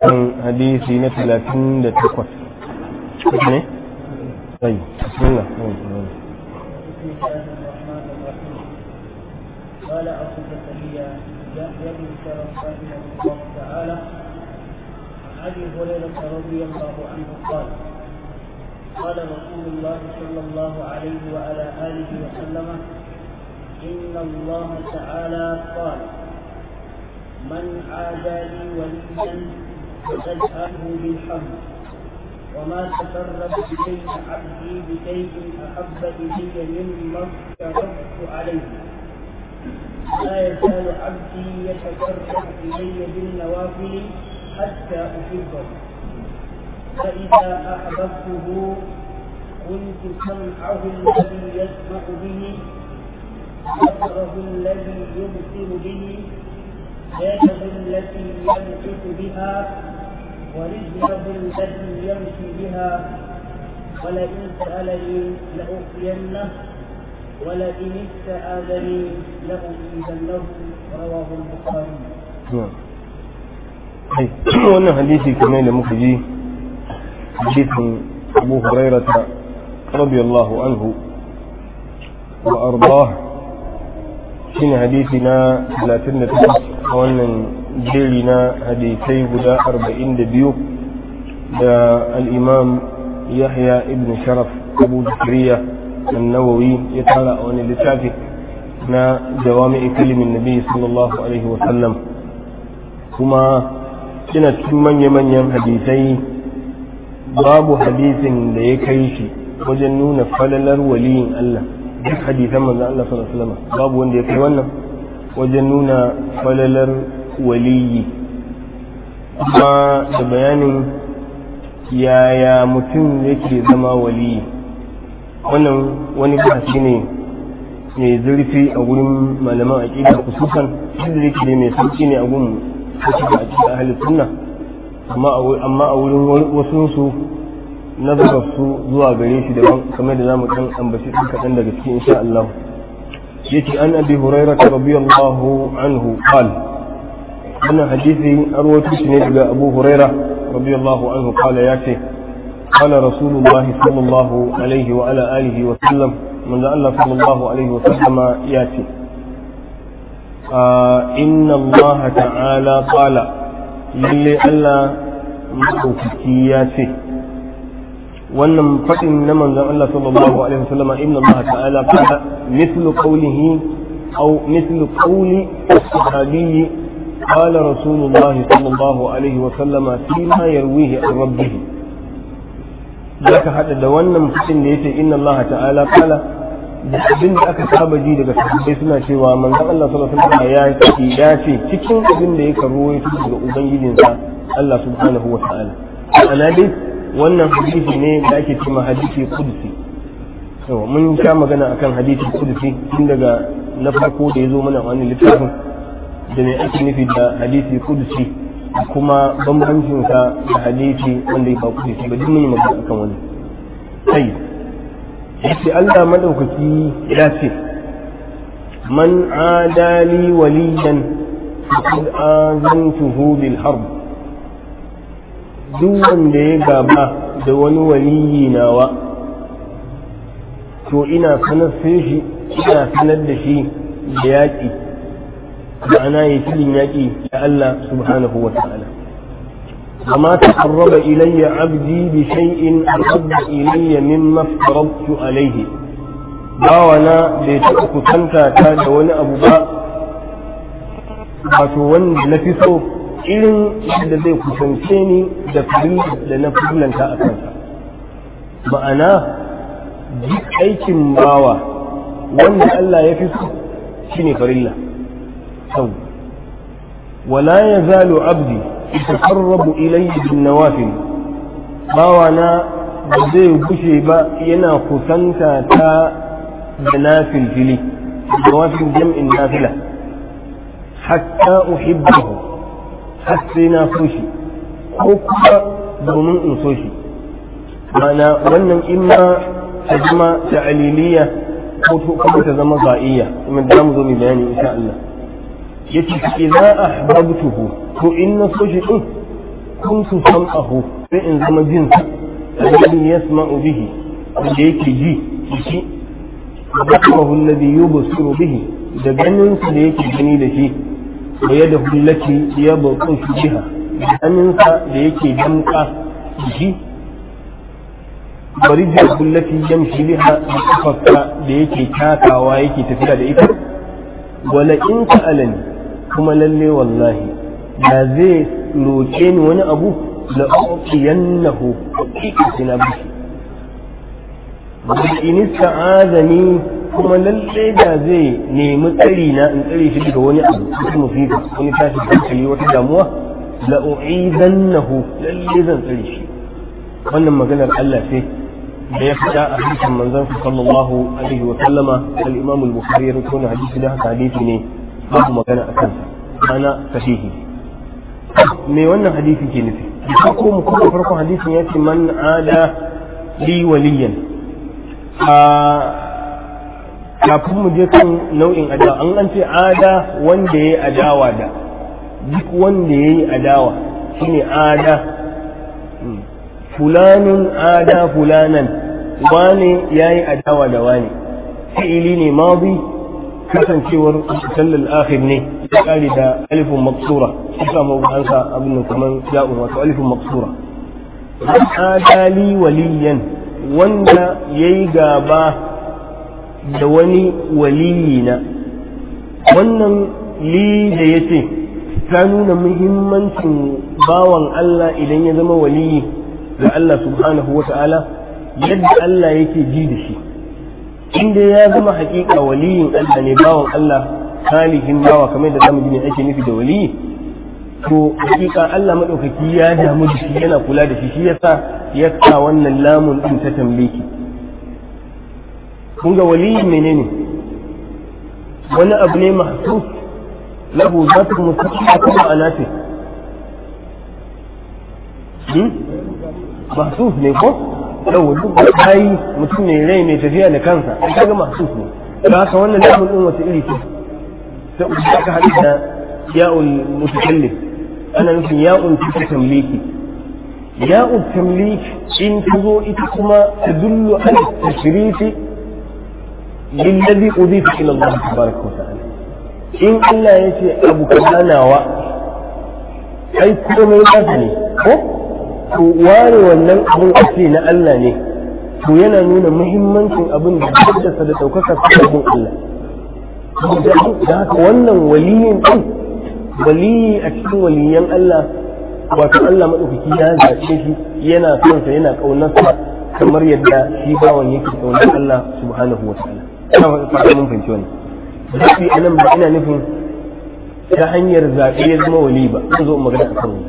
kan hadisi na talatin da takwas ne? sai bismillah قال أبو زكريا يحيى بن شرف رحمه الله تعالى عن أبي هريرة رضي الله عنه قال قال رسول الله صلى الله عليه وعلى آله وسلم إن الله تعالى قال من عادى لي وليا فقد آله بالحمد وما تقرب إلي عبدي بشيء أحب إلي مما افترضت عليه لا يزال عبدي يتقرب إلي بالنوافل حتى أحبه فإذا أحببته كنت سمعه الذي يسمع به بصره الذي يبصر به يده التي يبطش بها ورجله التي يمشي بها ولئن سألني لأعطينه ولئن استآذني لأعيذنه رواه البخاري. wannan hadisi kamar da muka ji hadisin abu hurairata radiyallahu anhu wa ardah shine hadisi na 38 a wannan jeri na hadisai guda 42 da al-imam yahya ibn sharaf abu zakariya النووي يتعالى عن اللتافي نا جوامع كلم النبي صلى الله عليه وسلم كما ina cikin manya-manyan hadisai babu hadisin da ya kai shi wajen nuna falalar waliyin Allah duk hadisan manzo Allah sallallahu alaihi wasallam babu wanda ya kai wannan wajen nuna falalar waliyi kuma da bayanin yaya mutum yake zama waliyi wannan wani bahasi ne mai zurfi a gurin malaman aƙida kususan shi da yake mai sauki ne a gurin kashi da aƙida ahli sunna amma a wurin wasu su nazarar su zuwa gare shi daban kamar da zamu kan ambaci ɗin kaɗan daga cikin insha Allah yace an abi hurairah radiyallahu anhu qala wannan hadisi arwato shi ne daga abu hurairah radiyallahu anhu qala yace قال رسول الله صلى الله عليه وعلى آله وسلم من الله صلى الله عليه وسلم ياتي آه إن الله تعالى قال للي ألا مدوكي ياتي wannan faɗin na manzon Allah sallallahu alaihi wasallam inna Allah ta'ala qala mithlu qawlihi aw mithlu qawli as-sahabi qala rasulullah sallallahu alaihi wasallam fima yarwihi an rabbih zaka hada da wannan fitin da yace inna Allah ta'ala qala da abin da aka saba ji daga sahabbai suna cewa manzon Allah sallallahu alaihi wasallam ya ce ya ce cikin abin da ya karwaito daga ubangijinsa Allah subhanahu wa ta'ala ana dai wannan hadisi ne da ake cewa hadisi kudusi to mun sha magana akan hadisi kudusi tun daga na farko da ya zo mana wani littafin da me ake nufi da hadisi kudusi kuma bambancin sa da hadisi wanda ya ba kudusi ba duk mun yi magana akan wani sai yace Allah madaukaki ya ce man adali waliyan faqad azantuhu bil harb duk wanda ya gaba da wani waliyi nawa to ina sanar shi ina sanar da shi da yaƙi ma'ana ya filin yaƙi da Allah subhanahu wa ta'ala amma taqarraba ilayya abdi bi shay'in ahabba ilayya mimma aftarabtu alayhi bawana bai taɓa kusanta ta da wani abu ba wato wanda na fi so irin yadda zai kusance ni da fari da na fulanta a kansa ma'ana duk aikin bawa wanda Allah ya fi so shi ne farilla sau wala ya zalo abdi itakarrabu ilayhi bin nawafil bawa na ba zai gushe ba yana kusanta ta da nafilfili nawafil jam'in nafila hatta uhibbahu har sai na so shi ko kuma domin in so shi mana wannan imma ta zama ta'aliliya ko kuma ta zama ba'iyya kuma da mu zo mu bayani insha Allah yace idza ahbabtuhu to in na so shi din kuntu sam'ahu sai in zama jinsa alladhi yasma'u bihi wanda yake ji shi wa basarahu alladhi yubsiru bihi da ganin da yake gani da shi wa yadahu allati yabtashu biha da hannunsa da yake damka da shi bari jirgin lafi yamshi biha da kafarsa da yake takawa yake tafiya da ita wala in sa'alani kuma lalle wallahi da zai roƙe ni wani abu la uqiyannahu haqiqatina bihi wa in ista'azani kuma lalle da zai nemi tsari na in tsare shi daga wani abu wata musifa wani tashi hankali wata damuwa la u'idannahu lalle zan tsare shi wannan maganar Allah sai da ya fita a hadisin manzon sallallahu alaihi wa sallama al-Imam al-Bukhari ya rawaito hadisi da haka hadisi ne babu magana a kansa ana sahihi me wannan hadisi ke nufi da ko mu kuma farkon hadisin ya ce man ada li waliyan a kafin mu je kan nau'in adawa an an ce ada wanda ya yi adawa da duk wanda ya yi adawa shine ada fulanun ada fulanan wane ya yi adawa da wane fi'ili ne mazi kasancewar sallal akhir ne ya kare da alifin maksura shi samu ansa abin nan kamar ya'un wato alifin maksura adali waliyan wanda ya yi gaba da wani waliyina wannan li da ya ce ta nuna muhimmancin bawan Allah idan ya zama waliyi ga Allah subhanahu wa ta'ala yadda Allah yake ji da shi inda ya zama hakika waliyin Allah ne bawan Allah salihin bawa kamar da zamu ji ne ake nufi da waliyi to hakika Allah madaukaki ya damu da shi yana kula da shi shi yasa ya sa wannan lamun din ta tambeki kun ga waliyi menene wani abu ne mahsus lahu zatu mustaqima kuma anati mahsus ne ko yau duk da bayi mutum ne rai mai tafiya da kansa an kaga mahsus ne da haka wannan lamun din wata iri ce ta uku ka haɗu da ya'ul mutakallim ana nufin ya'ul ta tamliki ya'ul tamlik in ta zo ita kuma ta dullu ala tashrifi lillazi udifa ila Allah tabaraka wa ta'ala in Allah ya ce abu kaza nawa ai komai nasa ne ko to ware wannan abin a ce na Allah ne to yana nuna muhimmancin abin da haddasa da ɗaukaka sabon Allah da haka wannan waliyin ɗin waliyi a cikin waliyan Allah wato Allah maɗaukaki ya zaɓe shi yana son sa yana ƙaunarsa kamar yadda shi bawan yake ƙaunar Allah subhanahu wa ta'ala ina fata mun fahimci wannan zaɓi a nan ba ina nufin ta hanyar zaɓe ya zama wali ba zan zo magana akan wannan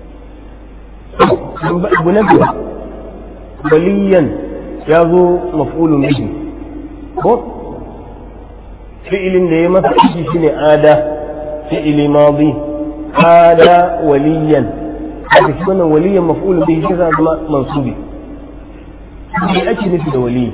abu na biyu waliyan ya zo maf'ulun bihi ko fi'ilin da ya masa aiki shine ada fi'ili madi ada waliyan haka shi wannan waliyan maf'ulun bihi shi zama mansubi me ake nufi da waliyi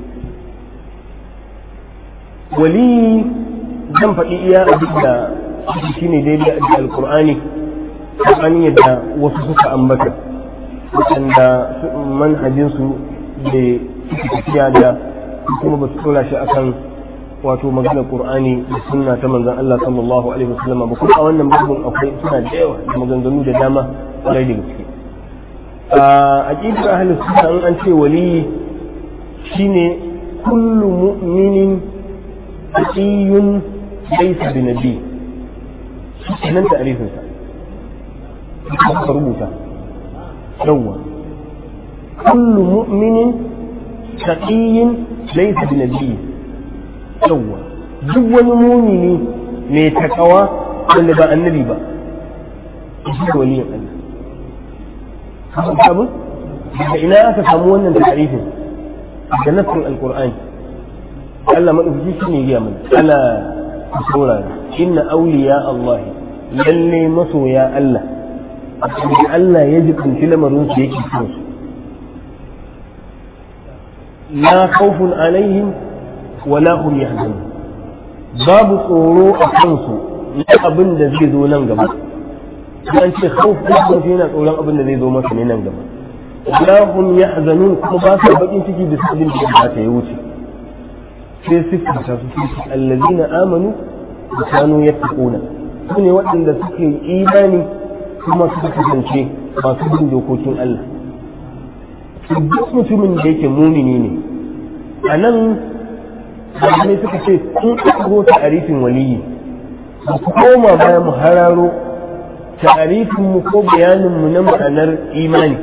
waliyi zan faɗi iya abin da shi ne daidai a alkur'ani tsakanin yadda wasu suka ambata waɗanda manhajinsu da suke tafiya da kuma ba su tura shi akan wato maganar qur'ani da sunna ta manzon Allah sallallahu alaihi wasallam ba kuma a wannan babun akwai suna da yawa da maganganu da dama kwarai da gaske a aqidar ahli sunna an ce wali shine kullu mu'minin taqiyun laysa bi nabi nan ta'rifin sa ka rubuta yawwa kullu mu'minin taqiyyin laysa bi nabi yawwa duk wani mumini mai takawa wanda ba annabi ba shi da waliyin Allah sabon daga ina aka samu wannan tarifin da nassin alqur'ani Allah madaukaki shi ne ya mana ala saurara inna awliya Allah lalle masoya Allah da Allah ya jibinci lamarin su yake son su la khawfun alaihim wala hum yahzanun babu tsoro a kansu na abin da zai zo nan gaba an ce khawf kuma yana tsoron abin da zai zo masa ne nan gaba la hum yahzanun kuma ba su bakin ciki da sabin da ba ta yi wuce sai siffata su su allazina amanu da kanu yattaquna su ne waɗanda suke imani kuma suka kasance masu bin dokokin Allah duk mutumin da yake mumini ne a nan malamai suka ce sun ɗago ta'arifin waliyi mu koma bayan mu hararo ta'arifin mu ko bayanin mu na ma'anar imani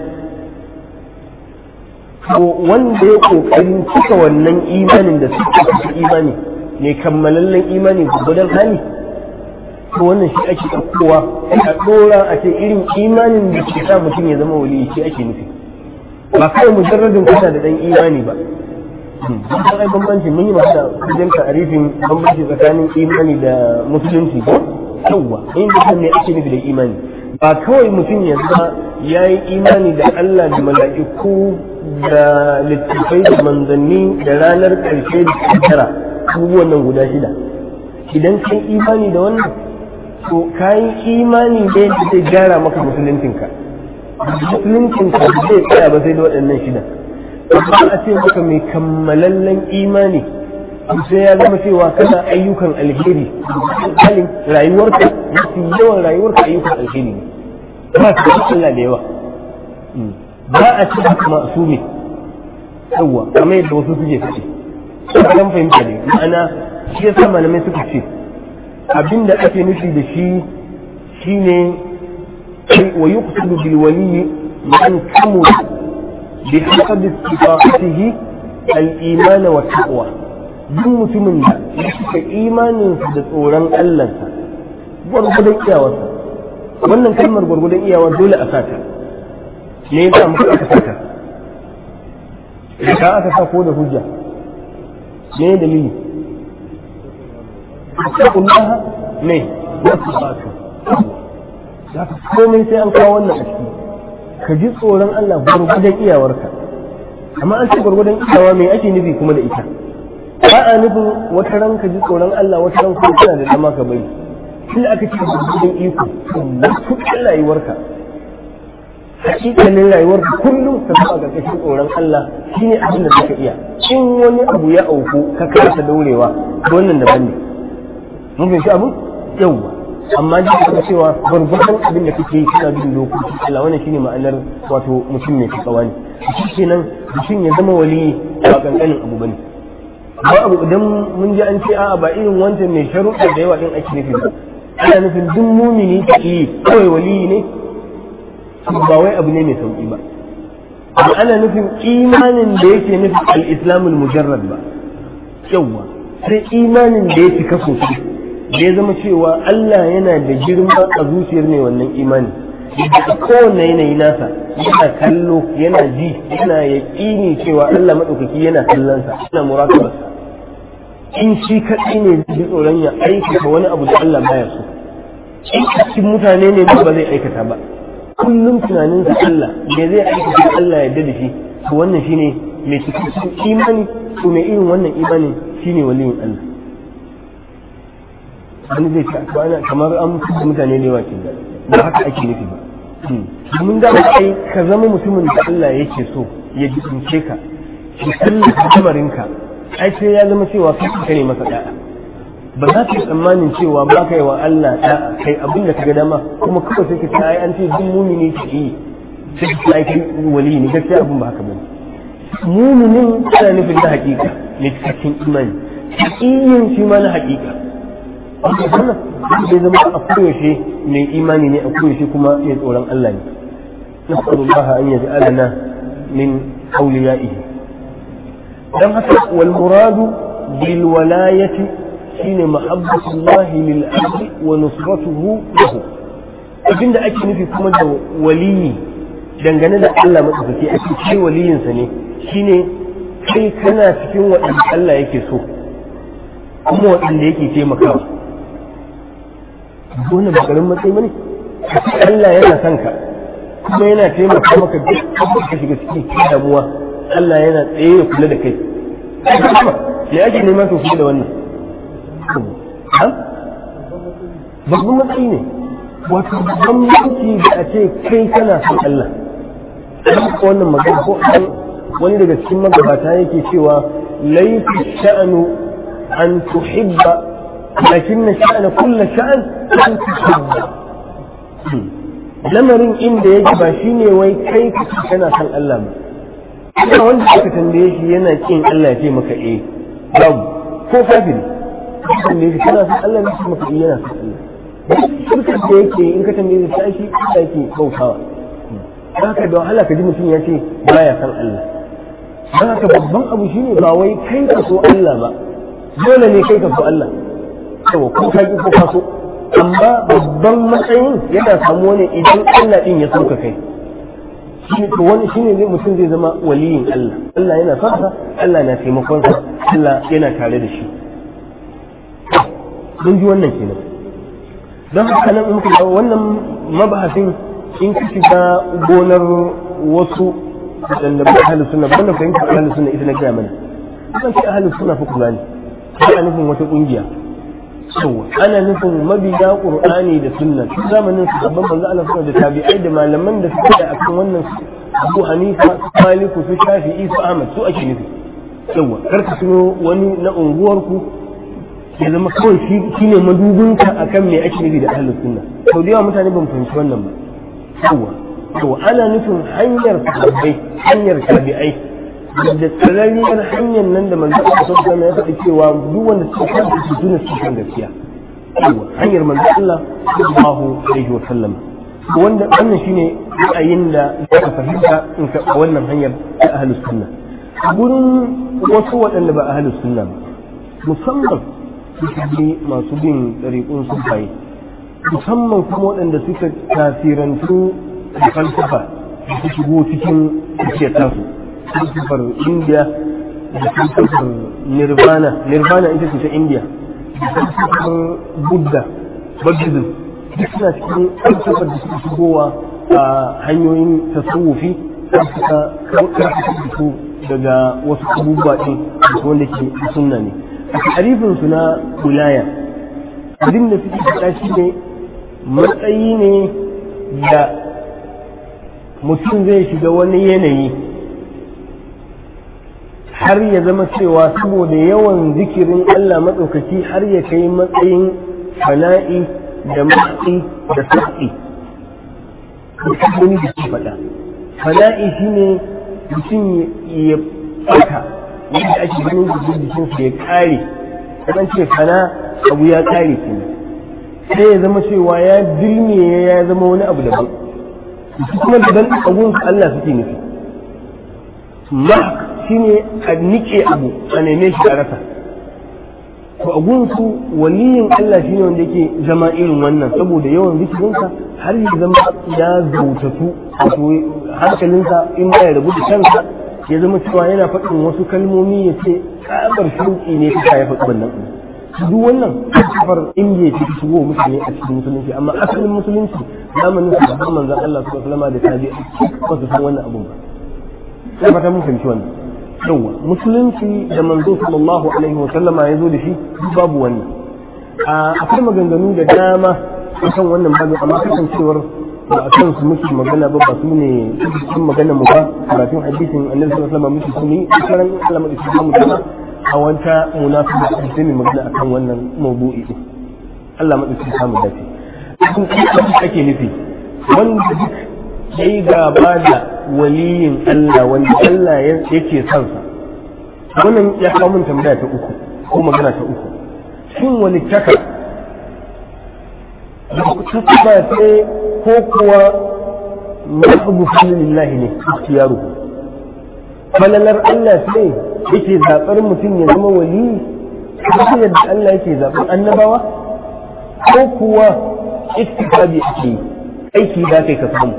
to wanda ya kokarin cika wannan imanin da suka cika imani ne kammalallen imani gudan hali to wannan shi ake ɗaukowa a ɗora a ce irin imanin da ke sa mutum ya zama waliyi shi ake nufi ba kawai mujarradin kana da ɗan imani ba don ai bambanci mun yi magana wajen ta'arifin bambanci tsakanin imani da musulunci ko yawwa in da me ake nufi da imani ba kawai mutum ya zama ya yi imani da Allah da mala'iku da littattafai da manzanni da ranar ƙarshe da kaddara abubuwan nan guda shida idan kai imani da wannan to kayi imani da yadda zai gyara maka musuluncinka musuluncinka zai tsaya ba sai da waɗannan shida amma a ce maka mai kammalallen imani sai ya zama cewa kana ayyukan alheri halin rayuwarka mafi yawan rayuwarka ayyukan alheri ne ba ka da Allah da yawa ba a ce haka masu ne yawa kamar yadda wasu suke fice kan fahimta ne ma'ana shi yasa malamai suka ce abinda ake nufi da shi shine wa yuqsidu bil wali man kamula bi hasabi istifaqatihi al iman wa taqwa duk mutumin da ya cika imaninsa da tsoron Allahnsa gwargwadon iyawarsa wannan kalmar gwargwadon iyawa dole a sata me yasa muka aka sata ka aka sa ko da hujja me dalili taqullaha ne wasu batu za ka komai sai an kawo wannan a ciki ka ji tsoron Allah gwargwadon iyawarka amma an ce gwargwadon iyawa me ake nufi kuma da ita ba a nufin wata ran ka ji tsoron Allah wata ran kuma kana da dama ka bari tun aka ce gwargwadon iko mutuƙin rayuwarka hakikalin rayuwarka kullum ka zama ga ƙarƙashin tsoron Allah shine abin da zaka iya in wani abu ya auku ka kasa daurewa wannan daban ne mun fahimci abu yawwa amma ji ka cewa gwargwadon abin da kake yi kana bin dokokin Allah wannan shine ma'anar wato mutum ne tsawa ne shi kenan mutum ya zama wali ba kankanin abu bane ba abu idan mun ji an ce a'a ba irin wancan mai sharuɗa da yawa din ake nufi ba ana nufin duk mumini ta yi kawai wali ne ba wai abu ne mai sauki ba amma ana nufin imanin da yake nufin al-islamul mujarrad ba yawwa sai imanin da ya cika sosai da ya zama cewa Allah yana da girma a zuciyar mai wannan imani a kowane yanayi nasa yana kallo yana ji yana yaƙini cewa Allah maɗaukaki yana kallonsa yana murakabarsa in shi kaɗai ne zai ji tsoron ya aikata wani abu da Allah baya so in cikin mutane ne ba zai aikata ba kullum tunaninsa Allah me zai aikata Allah ya da shi to wannan shine mai cikakken imani to mai irin wannan imanin shine waliyin Allah wani zai ce to ana kamar an fi mutane da yawa ke ba haka ake nufi ba domin da kai ka zama mutumin da Allah yake so ya jibince ka ki tallata kamarinka ai sai ya zama cewa kai ka ne masa da'a ba za ka yi tsammanin cewa ba ka yi wa Allah da'a kai abin da ka ga dama kuma kawai sai ka ce ai an ce duk mumini ke yi sai ka ce ai kai wali ne gaskiya abin ba haka bane muminin ana nufin na hakika ne cikakken imani hakiyin shi ma na hakika wannan zai zama a koyaushe mai imani ne a koyaushe kuma mai tsoron Allah ne nas'alullah an yaj'alana min awliyaihi dan haka wal muradu bil walayati shine mahabbatullah lil abdi wa nusratuhu lahu abinda ake nufi kuma da waliyi dangane da Allah madaukaki ake ce waliyinsa ne shine kai kana cikin waɗanda Allah yake so kuma waɗanda yake taimakawa wannan ba garin matsayi bane Allah yana son ka kuma yana taimaka maka duk abin ka shiga cikin damuwa Allah yana tsaye ya kula da kai me ake neman ka kula da wannan babban matsayi ne wato bambanci da a ce kai kana son Allah ko wannan magana ko wani daga cikin magabata yake cewa laifi sha'anu an tuhibba lakin na sha'ana kulla sha'an an tuhibba lamarin inda yake ba shine wai kai kace kana son Allah ba kuma wanda aka tambaye shi yana kin Allah ya ce maka eh babu ko kafiri tambaye shi kana son Allah ne shi maka eh yana son Allah shirkar da yake in ka tambaye shi shi Allah yake bautawa haka da wahala ka ji mutum ya ce baya san Allah don haka babban abu shine ba wai kai ka so Allah ba dole ne kai ka so Allah yawa ko ka ki ko ka so amma babban matsayin yana samuwa ne idan Allah din ya sauka kai shi to wani shine ne mutum zai zama waliyin Allah Allah yana son sa Allah na taimakon sa Allah yana tare da shi mun ji wannan kenan don haka nan in muka wannan mabahasin in ka shiga gonar wasu waɗanda ba ahalus sunna ba wannan fahimtar ahalus sunna ita na gaya mana kan ce ahalus sunna fa kula ne ana nufin wata ƙungiya yawa ana nufin mabiya qur'ani da sunna tun zamanin su babban manzo Allah sunna da tabi'ai da malaman da suke da akan wannan Abu Hanifa Maliku su Shafi'i su Ahmad su ake nufi yawa kar ka tuno wani na unguwarku ya zama kawai shi ne madubinka akan me ake nufi da ahalus sunna sau da yawa mutane ban fahimci wannan ba yawa yawa ana nufin hanyar sahabbai hanyar tabi'ai da tsararriyar hanyar nan da manzo Allah sallallahu alaihi ya faɗi cewa duk wanda suka kanta su tuna su kan gaskiya yawa hanyar manzo Allah sallallahu alaihi wa sallam wanda wannan shine ra'ayin da aka fahimta in ka wannan hanyar ta ahlus sunna gurin wasu waɗanda ba ahlus sunna ba musamman suka bi masu bin ɗariƙun sufaye musamman kuma waɗanda suka tasirantu da falsafa da su shigo cikin tafiyar tasu falsafar indiya da falsafar nirvana nirvana ita ce ta indiya da falsafar buddha buddhism duk suna cikin falsafar da suka shigowa a hanyoyin tasawufi suka karfafa da su daga wasu abubuwa ɗin wanda ke sunna ne a tarifinsu na wilaya abin da suke faɗa shi ne matsayi ne da mutum zai shiga wani yanayi har ya zama cewa saboda yawan zikirin Allah maɗaukaki har ya kai matsayin fana'i da matsi da sa'i wani da ke faɗa fana'i shine mutum ya fata yadda ake ganin jikin jikinsa ya kare kan ce fana abu ya kare ke sai ya zama cewa ya dirme ya zama wani abu daban su kuma daban abun su Allah suke nufi mahk shine a nike abu a neme shi a rasa to abun su waliyin Allah shine wanda yake zama irin wannan saboda yawan zikirinsa har ya zama ya zautatu wato hankalinsa in ba ya rabu da kansa ya zama cewa yana faɗin wasu kalmomi ya ce tsabar shauƙi ne ta ya faɗi wannan duk wannan kafar indiya ce ta shigo mutane a cikin musulunci amma asalin musulunci zamanin su da manzon Allah sallallahu alaihi da tabi ba su san wannan abun ba sai fata mun fahimci wannan yawa musulunci da manzo sallallahu alaihi wa sallama ya zo da shi babu wannan akwai maganganu da dama akan wannan babu amma kasancewar ba a kan su muke magana ba ba su ne cikin magana mu ba karatun hadisin annabi sallallahu alaihi wasallam muke sun yi karan Allah mu da mu dama a wanta munasaba da sai mu magana akan wannan mawdu'i din Allah mu da samu dace kun ake nufi wanda duk yayi gaba da waliyin Allah wanda Allah yake son sa wannan ya kawo mun tambaya ta uku ko magana ta uku shin walittaka ta ba sai ko kuwa mahbu lillahi ne ikhtiyaruhu falalar Allah sai yake zaɓar mutum ya zama wali kamar yadda Allah yake zaɓar annabawa ko kuwa istiqabi ake yi aiki za kai ka samu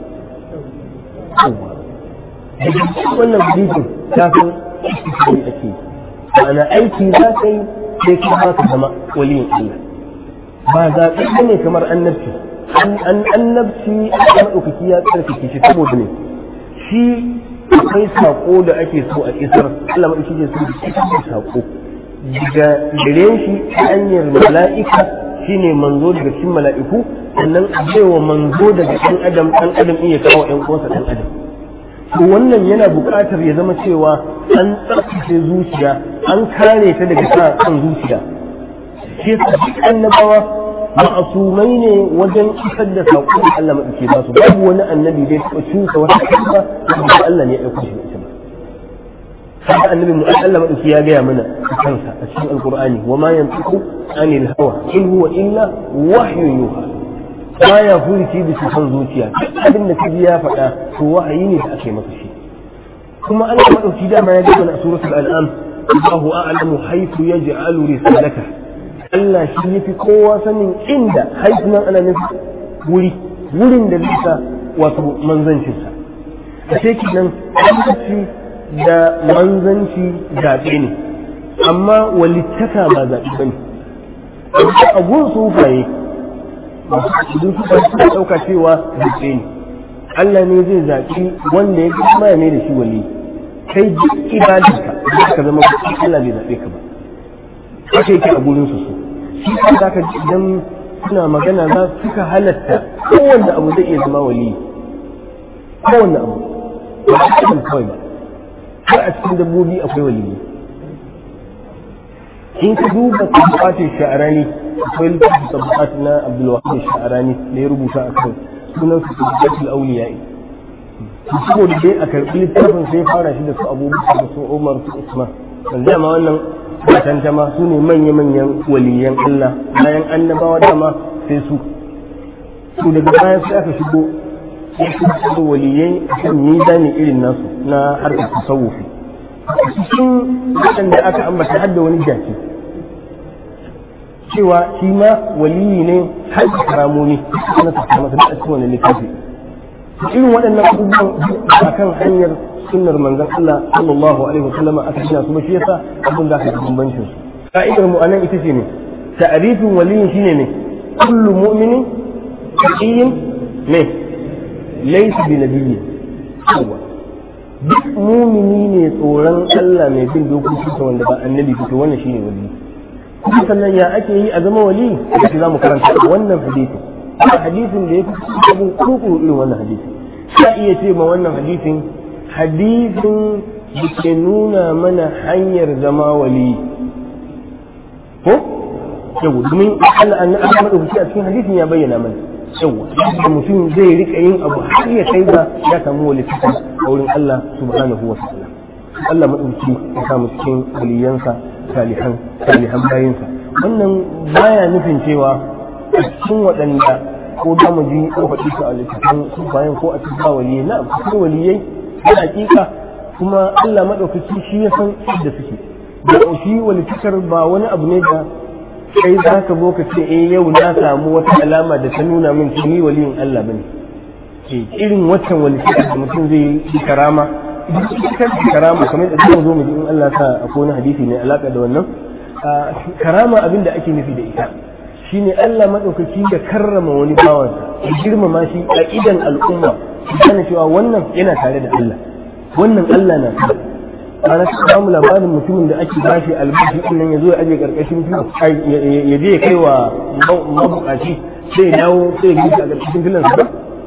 wannan hadisin ta san istiqabi ake yi ma'ana aiki za ka yi sai ka ka zama waliyin Allah ba zaɓe ne kamar annabci annabci a maɗaukaki ya tsarkake shi saboda ne shi akwai saƙo da ake so a isar Allah maɗaukaki ke so da isar saƙo daga gare shi ta hanyar mala'ika shine manzo daga cikin mala'iku sannan a baiwa manzo daga ɗan adam ɗan adam iya kawo ƴan uwansa ɗan adam to wannan yana buƙatar ya zama cewa an tsarkace zuciya an kare ta daga sa kan zuciya shi yasa duk annabawa ma'asumai ne wajen isar da saƙon da Allah maɗauke ba su babu wani annabi da ya taɓa cusa wata kalma da Allah ne ya aiko shi da ita ba haka annabi mu Allah maɗauki ya gaya mana kansa a cikin alƙur'ani wa ma yantiqu anil hawa in huwa illa wahyun yuha baya furici bisa son zuciya abin da kaji ya faɗa to wahayi ne da ake masa shi kuma Allah maɗauki dama ya gaya mana a suratul an'am Allahu a'lamu haythu yaj'alu risalatahu Allah shi ya fi kowa sanin inda haifunan ana nufi wuri wurin da zai sa wato manzancinsa a sai kenan annabci da manzanci zaɓe ne amma walittaka ba zaɓe ba ne a gun sufaye idan suka suka ɗauka cewa zaɓe ne Allah ne zai zaɓi wanda ya kuma ya mai da shi wali kai duk ibadarka ba ka zama Allah bai zaɓe ka ba haka yake a gurin su su shi kan za ka idan suna magana za suka halatta kowanne abu zai iya zama wali kowanne abu ba a cikin kawai ba har a cikin dabbobi akwai wali in ka duba tabbatin sha'arani akwai littafin tabbat na abdulwahid sha'arani da ya rubuta a kan sunan su tabbatul auliya'i saboda dai a karɓi littafin sai fara shi da su abubakar da su umar su usman dan dama wannan matan ma su ne manya-manyan waliyan Allah bayan annabawa dama sai su su daga bayan sai aka shigo sai su shigo waliyai kan mizani irin nasu na harkar tasawufi cikin waɗanda aka ambata har da wani jaki cewa shi ma waliyi ne har da karamomi na tafiya masa da cikin wani littafi irin waɗannan abubuwan a kan hanyar sunnar manzon Allah sallallahu alaihi wasallam aka gina su ba shi yasa abin da aka bambancin su ka'idar mu anan ita ce ne ta'rifin waliyin shine ne kullu mu'minin taqiyin ne laysa bi nabiyyi yawa duk mumini ne tsoron Allah mai bin dokokin sa wanda ba annabi fito wannan shine wali kuma sannan ya ake yi a zama wali da za mu karanta wannan hadisi ba hadisin da ya fi abin kurkuru irin wannan hadisi ka iya ce ma wannan hadisin hadisin da ke nuna mana hanyar zama wali ko yau domin Allah an an madaukaki a cikin hadisin ya bayyana mana yawa da mutum zai rika yin abu har ya kai ga ya samu wali a wurin Allah subhanahu wa ta'ala Allah madaukaki ya samu cikin waliyansa salihan salihan bayinsa wannan baya nufin cewa a cikin waɗanda ko da mu ji ko faɗi su a littafin su bayan ko a cikin waliyai na cikin waliyai na hakika kuma Allah maɗaukaki shi ya san da suke da shi walitakar ba wani abu ne da kai za ka zo ka ce eh yau na samu wata alama da ta nuna min ni waliyin Allah bane ke irin waccan walitakar da mutum zai yi karama kan karama kamar da zan zo mu ji in Allah sa akwai wani hadisi ne alaka da wannan karama abin da ake nufi da ita shine Allah maɗaukaki ya karrama wani bawansa ya girmama shi a idan al'umma su gane cewa wannan yana tare da Allah wannan Allah na tare ana ta samu labarin mutumin da ake bashi albashi din nan ya zo ya aje karkashin filo ya je ya kai wa mabukaci sai ya dawo sai ya gisa a karkashin filon sa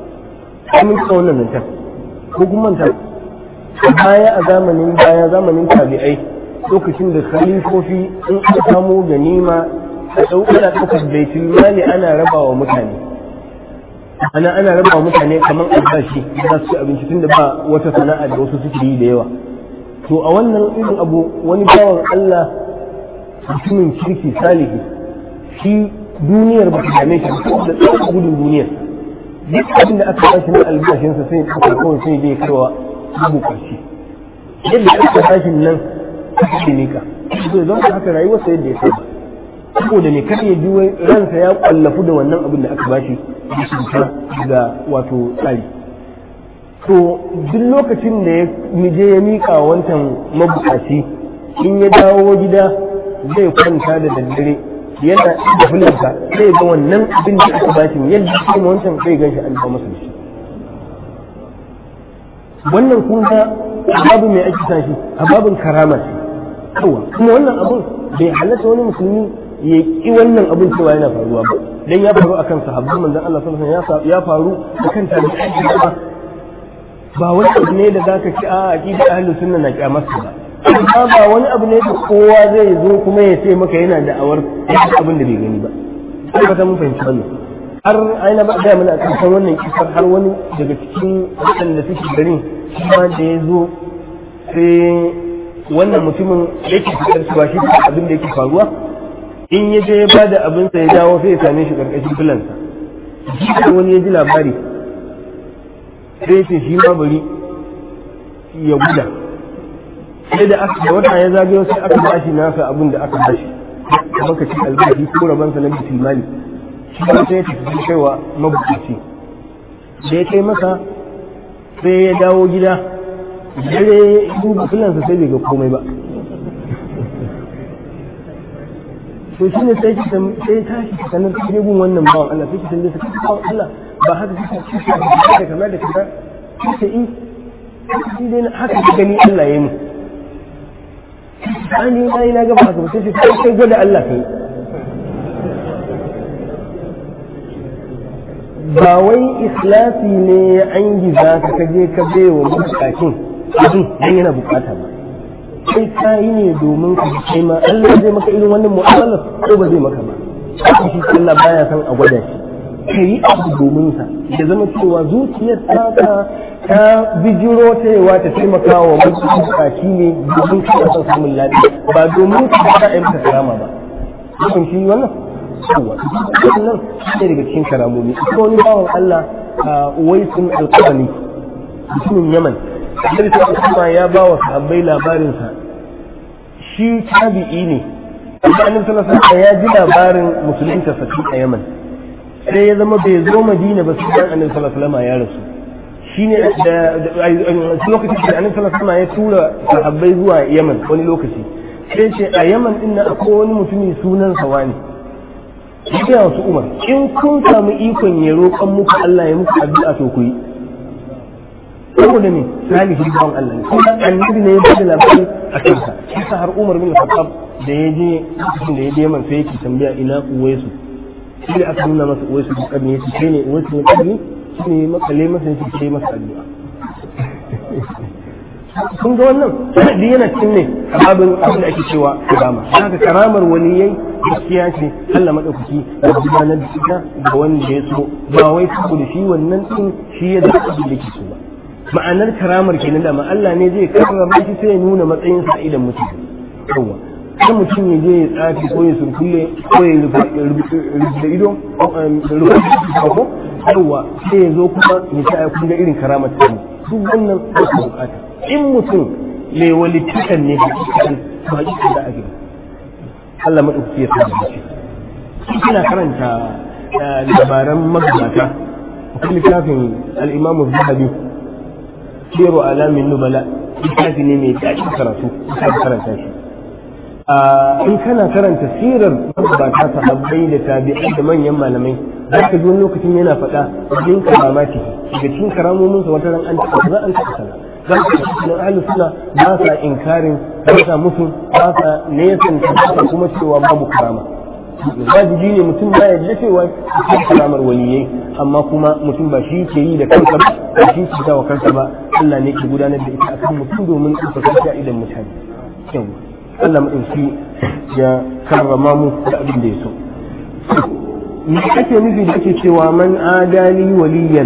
ba mun kika wannan nan ko kuma manta baya a zamanin baya zamanin tabi'ai lokacin da khalifofi in aka samu ganima a ana ɗaukar baitul mali ana raba wa mutane ana ana raba wa mutane kamar albashi za su ci abinci tunda ba wata sana'a da wasu suke yi da yawa to a wannan irin abu wani bawan Allah mutumin kirki salihi shi duniyar ba ta dame shi da tsawon gudun duniyar duk abin da aka bashi na albashinsa sai aka kawai sai dai kawa abu karshe yadda aka bashin nan aka ne ka zai zama haka rayuwarsa yadda ya saba saboda ne kar ya ji ransa ya kwallafu da wannan abin da aka bashi da cuta da wato tsari to duk lokacin da ya je ya mika wancan mabukaci in ya dawo gida zai kwanta da daddare yana da fulansa zai ga wannan abin da aka bashi yadda kuma wancan zai gan shi an ba masa shi wannan kun ga babu mai ake sa shi a babin karama ce kuma wannan abin bai halatta wani musulmi ya ki wannan abin cewa yana faruwa ba dan ya faru akan sahabban manzon Allah sallallahu alaihi wasallam ya faru akan tabi'ai ba ba wani abu ne da zaka ci a aqida ahlus sunna na kyamarsa ba amma ba wani abu ne da kowa zai zo kuma ya ce maka yana da awar abin da bai gani ba sai ka mun fahimci wannan har aina ba da mana kan wannan kisar har wani daga cikin waɗanda suke garin shi ma da ya zo sai wannan mutumin yake fitar cewa shi abin da yake faruwa in ya je ya ba da abinsa ya dawo sai ya same shi karkashin filansa shi wani ya ji labari sai ya ce shi ma bari ya guda sai da aka da wata ya zagayo sai aka bashi nasa abin da aka bashi kamar ka ci albashi ko rabansa na bitul mali shi ba sai ya tafi kaiwa mabukaci da ya kai masa sai ya dawo gida dare duba filansa sai bai ga komai ba to shi ne sai sai tashi ka sanar da gun wannan bawan Allah sai ki tambaye sa bawan Allah ba haka kike kike da kamar da kaza kike in shi dai haka ka gani Allah ya yi mu ani na yi na gaba haka sai sai kai gwada Allah kai ba wai ikhlasi ne ya angiza ka kaje ka bai wa bukatun abin dan yana bukata ba sai ka yi ne domin ka kai ma Allah zai maka irin wannan mu'amala ko ba zai maka ba haka shi Allah baya san a gwada shi ka yi abu domin sa ya zama cewa zuciyar taka ta bijiro ta yawa ta taimaka wa bukaci ne domin ka san samun lafiya ba domin ka ba a yi maka karama ba kun shi wannan yawa wannan shi daga cikin karamomi ita wani bawan Allah waisun alqabani mutumin Yaman Annabi sallallahu alaihi ya ba wa sahabbai labarinsa shi tabi'i ne amma Annabi sallallahu alaihi ya ji labarin musulunta sa a Yaman sai ya zama bai zo Madina ba sai Annabi sallallahu alaihi ya rasu shine da lokacin da Annabi sallallahu alaihi ya tura sahabbai zuwa Yaman wani lokaci sai ce a Yaman din nan akwai wani mutumi sunan sa wani ya wasu Umar in kun samu ikon ya roƙan muku Allah ya muku addu'a to ku yi saboda ne salihin bawan Allah ne kuma annabi ne ya bada labari a kansa shi har Umar bin Khattab da ya je lokacin da ya je man sai yake tambaya ina Uwaisu shi da aka nuna masa Uwaisu da karni yace kai ne Uwaisu ne karni shi ne makale masa yake kai masa addu'a kun ga wannan duk yana cikin ne abin abin da ake cewa karama haka karamar waliyai gaskiya ce Allah madaukaki da gudanar da ita ga wanda ya so ba wai saboda shi wannan din shi ya zaɓi da ke so ba ma'anar karamar kenan da ma Allah ne zai karrama shi sai ya nuna matsayin sa idan mutum yawa sai mutum ya je ya tsafi ko ya surkulle ko ya rufe ido rufe ko yawa sai ya zo kuma ya ce kun ga irin karamar ta duk wannan ba su bukata in mutum mai walitakan ne hakikan to hakikan da ake Allah madaukaki ya sa shi kina karanta labaran magabata akwai littafin al-Imam Az-Zahabi siru alamin nubala littafi ne mai daɗin karatu ka karanta shi in kana karanta sirar magabata sahabbai da tabi'ai da manyan malamai za ka ji wani lokacin yana faɗa wajen karamati daga cikin karamominsa wata ran an taɓa za an taɓa sana za ka ji cikin ahli suna ba sa inkarin ba sa musu ba sa nesan ta kuma cewa babu karama wajibi ne mutum ba ya da cewa cikin karamar waliyai amma kuma mutum ba shi ke yi da kansa ba ba shi ke wa kansa ba Allah ne ke gudanar da ita akan mutum domin ɗaukaka a idan mutane yawa Allah maɗauki ya karrama mu da abin da ya so me ake nufi da ake cewa man adali waliyan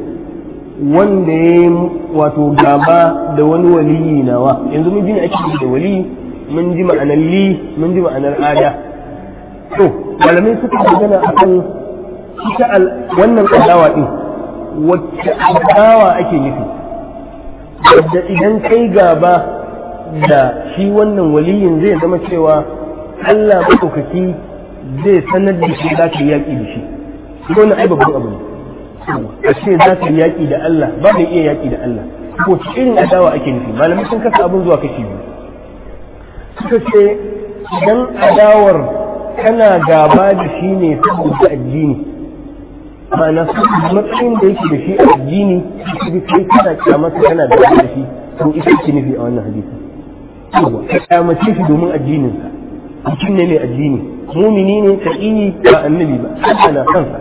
wanda ya yi wato gaba da wani waliyi nawa yanzu mun ji ne ake da waliyi mun ji ma'anar li mun ji ma'anar ada to malamai suka magana akan ita wannan adawa din wacce adawa ake nufi wadda idan kai gaba da shi wannan waliyin zai zama cewa Allah maɗaukaki zai sanar da shi za ka yi yaƙi da shi wannan ai babban abu ne a ce za ka yi yaƙi da Allah ba mai iya yaƙi da Allah ko irin adawa ake nufi malamai sun kasa abin zuwa kashi biyu suka ce idan adawar kana gaba da shi ne saboda addini ma'ana matsayin da yake da shi a addini shi kai kana kyamata kana da shi to ita ce nufi a wannan hadisi ka kyamace shi domin addininsa mutum ne mai addini mumini ne taqiyi ba annabi ba Allah na kansa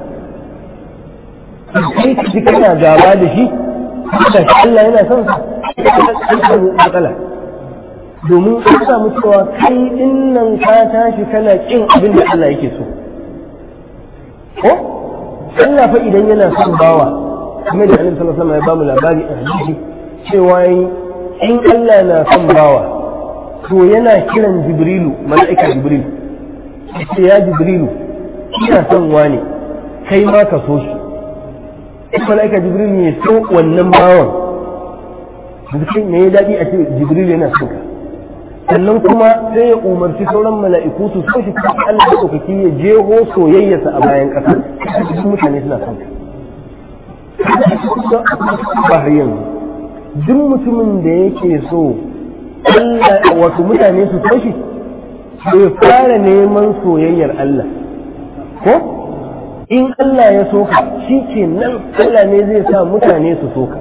kai ka ji kana gaba da shi da Allah yana son sa an samu matsala domin an samu cewa kai din nan ka tashi kana kin abin da Allah yake so ko Allah fa idan yana son bawa kuma da Annabi sallallahu alaihi wasallam ya bamu labari a hadisi cewa in Allah na son bawa to yana kiran Jibrilu mala'ika Jibril sai ya Jibrilu ina son wani kai ma ka so shi mala'ika Jibril ne so wannan bawan zikin me ya daɗi a ce Jibril yana son ka sannan kuma sai ya umarci sauran mala'iku su so shi kuma Allah ya ɗaukaki ya jeho soyayyarsa a bayan ƙasa duk mutane suna son ba har yanzu duk mutumin da yake so Allah wato mutane su so shi bai fara neman soyayyar Allah ko in Allah ya soka shi ke nan Allah ne zai sa mutane su soka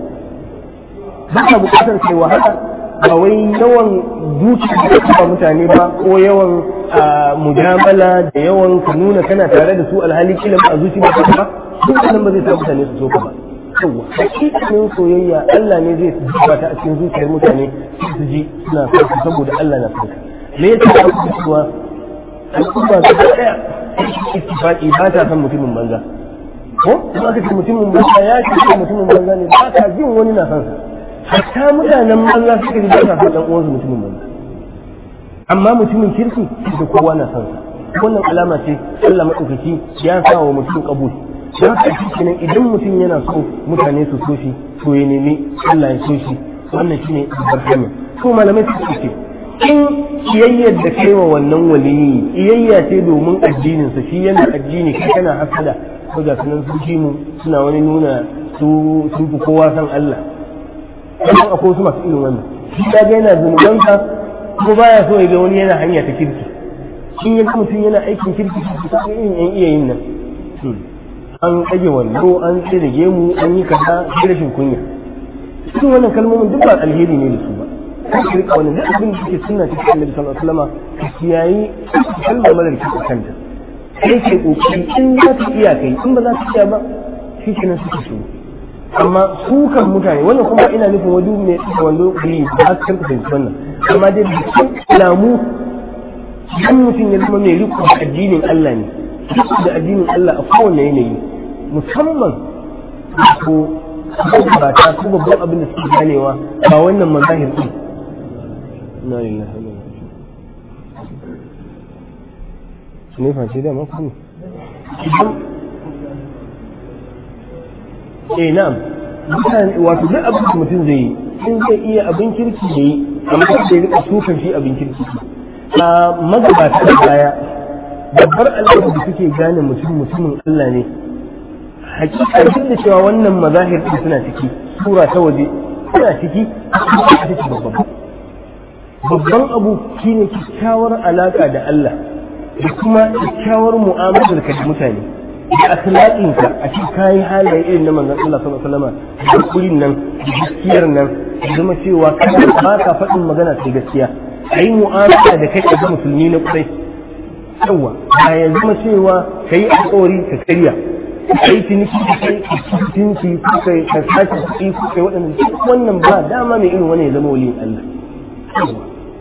ba ka bukatar kai wahala ba wai yawan dukiya da ba mutane ba ko yawan mujamala da yawan ka nuna kana tare da su alhali kila a zuci ba ka ba duk nan ba zai sa mutane su soka ba yawa hakikanin soyayya Allah ne zai zuba ta a cikin zuciyar mutane su ji suna son saboda Allah na son me yasa aka cewa al'umma su daya ittifaqi ba ta san mutumin banza ko kuma aka ce mutumin banza ya ce mutumin banza ne ba ka jin wani na san sa hatta mutanen banza suka ji ba sa san dan uwansu mutumin banza amma mutumin kirki da kowa na san sa wannan alama ce Allah madaukaki ya sa wa mutum kabul don haka shi kenan idan mutum yana so mutane su so shi to ya nemi Allah ya so shi wannan shine barkami to malamai suka ce in kiyayyar da kai wa wannan waliyi kiyayya ce domin addininsa shi yana addini kai kana hasada ko ga sunan sun ji mu suna wani nuna su sun fi kowa san Allah kuma akwai su masu irin wannan shi ya ga yana zunubansa kuma baya so ya ga wani yana hanya ta kirki in ya mutum yana aikin kirki shi ta irin yan iya yin nan an ɗage wando an tsere gemu an yi kaza rashin kunya cikin wannan kalmomin duk ba alheri ne da su ba ka rika wannan duk abin da ke sunna cikin annabi sallallahu alaihi wasallam ka kiyayi kalmar marar ki kanta kai ke kokari in za ka iya kai in ba za ka iya ba shi kenan suka so amma su kan mutane wannan kuma ina nufin wadu ne da wando kuli ba za ka fahimci wannan amma dai da cikin alamu idan mutum ya zama mai riko da addinin Allah ne riko da addinin Allah a kowane yanayi musamman ko ba ta su babban abin da suke ganewa ba wannan mazahir din na lillahi wa ne face da maka ne eh na'am mutane wato duk abin da mutum zai yi in zai iya abin kirki da yi amma da ya rika sukan shi abin kirki a magabata da baya babbar al'ada da suke gane mutum mutumin Allah ne hakika duk da cewa wannan mazahir din suna ciki sura ta waje suna ciki suna ciki babban babban abu shine kyakkyawar alaka da Allah da kuma kyakkyawar mu'amalar ka da mutane da akhlaqinka a cikin kayi halaye irin na manzon Allah sallallahu alaihi wasallam da kullin nan da gaskiyar nan da zama cewa kana ba ka faɗin magana sai gaskiya ayi mu'amala da kai da musulmi na kurai yawa ba ya zama cewa kai alƙawari ka karya kai ciniki da kai ka cinci ko kai ka sace kuɗi ko kai waɗanda duk wannan ba dama mai irin wani ya zama waliyin Allah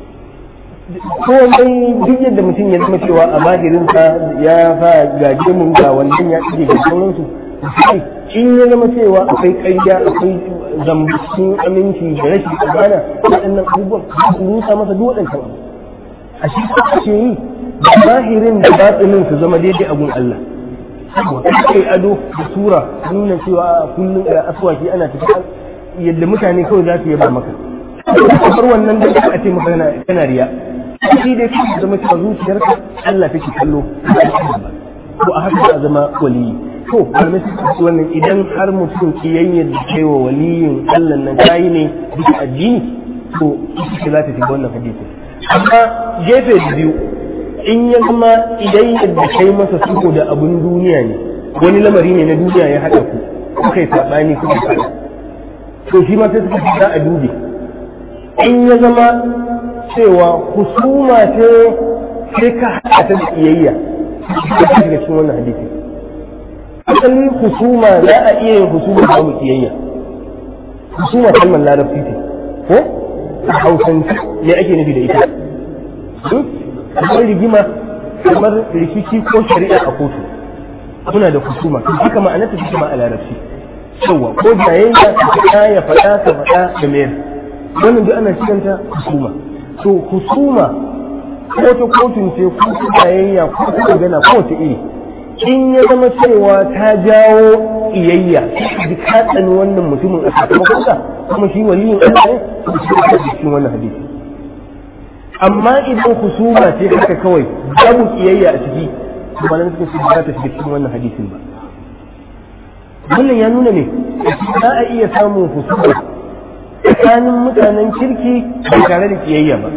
komai duk yadda mutum ya zama cewa a bahirinsa ya fa gaje mun ga wannan ya ije ga sauransu in ya zama cewa akwai ƙarya akwai zambacin aminci da rashin amana waɗannan abubuwan su rusa masa duk waɗancan a shi ce yi da bahirin da batsinin su zama daidai a gun Allah kai ado da sura nuna cewa kullum a aswaki ana tafiya yadda mutane kawai za su yaba maka kamar wannan da a ce maka kana riya shi dai kuma zama cewa zuciyarka Allah take kallo ko a haka za zama waliyi to malamai suka ce wannan idan har mutum kiyayyar da kai wa waliyin Allah nan kayi ne bisa addini to ita za ta shiga wannan hadisi amma gefe da biyu in ya zama idan yadda kai masa sulhu da abun duniya ne wani lamari ne na duniya ya haɗa ku kuka yi saɓani kuka faɗa to shi ma sai suka za a dube in ya zama cewa husuma ce sai ka haɗa ta da kiyayya ta shiga cikin wannan hadisi asali husuma za a iya yin husuma da mu kiyayya husuma kalmar larabci ce ko a hausance me ake nufi da ita kamar rigima kamar rikici ko shari'a a kotu muna da husuma haka ma'anar ta take ma a larabci yawa ko jayayya ta faɗa ya faɗa ta faɗa da mayar wannan duk ana cikanta husuma to husuma ko ta kotun ce ko ta jayayya ko ta magana ko ta iri in ya zama cewa ta jawo iyayya ji ka tsani wannan mutumin a sakamakon sa kuma shi waliyin Allah ne to shi ne cikin wannan hadisi amma idan husuma ce haka kawai babu kiyayya a ciki kuma nan suka ce ba ta shiga cikin wannan hadisin ba wannan ya nuna ne za a iya samun husuma tsakanin mutanen kirki ba tare da kiyayya ba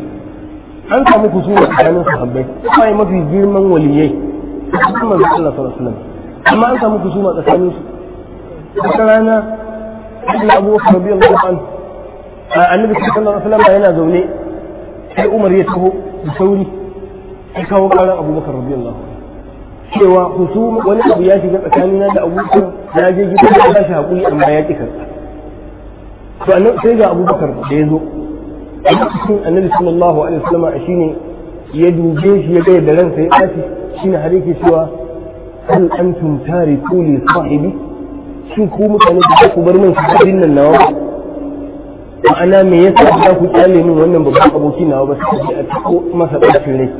an samu husuma tsakanin sahabbai kuma yi mafi girman waliyai kuma manzo Allah sallallahu alaihi wasallam amma an samu husuma tsakanin su wata rana Allah Abu Bakar radiyallahu anhu annabi sallallahu alaihi wasallam yana zaune sai Umar ya taho da sauri ya kawo karan Abu Bakar radiyallahu anhu cewa husuma wani abu ya shiga tsakanina da Abu Bakar na je gidan da ya shi hakuri amma ya ki karɓa to annabi sai ga Abu Bakar da ya zo a cikin annabi sallallahu alaihi wasallam shine ya dube shi ya ga yadda ransa ya ɓaci shine har yake cewa hal antum tariku li sahibi shin ku mutane da ku bar min sahabin nan nawa ma'ana me yasa za ku kyale min wannan babban aboki nawa ba sai a ciko masa ɓacin rai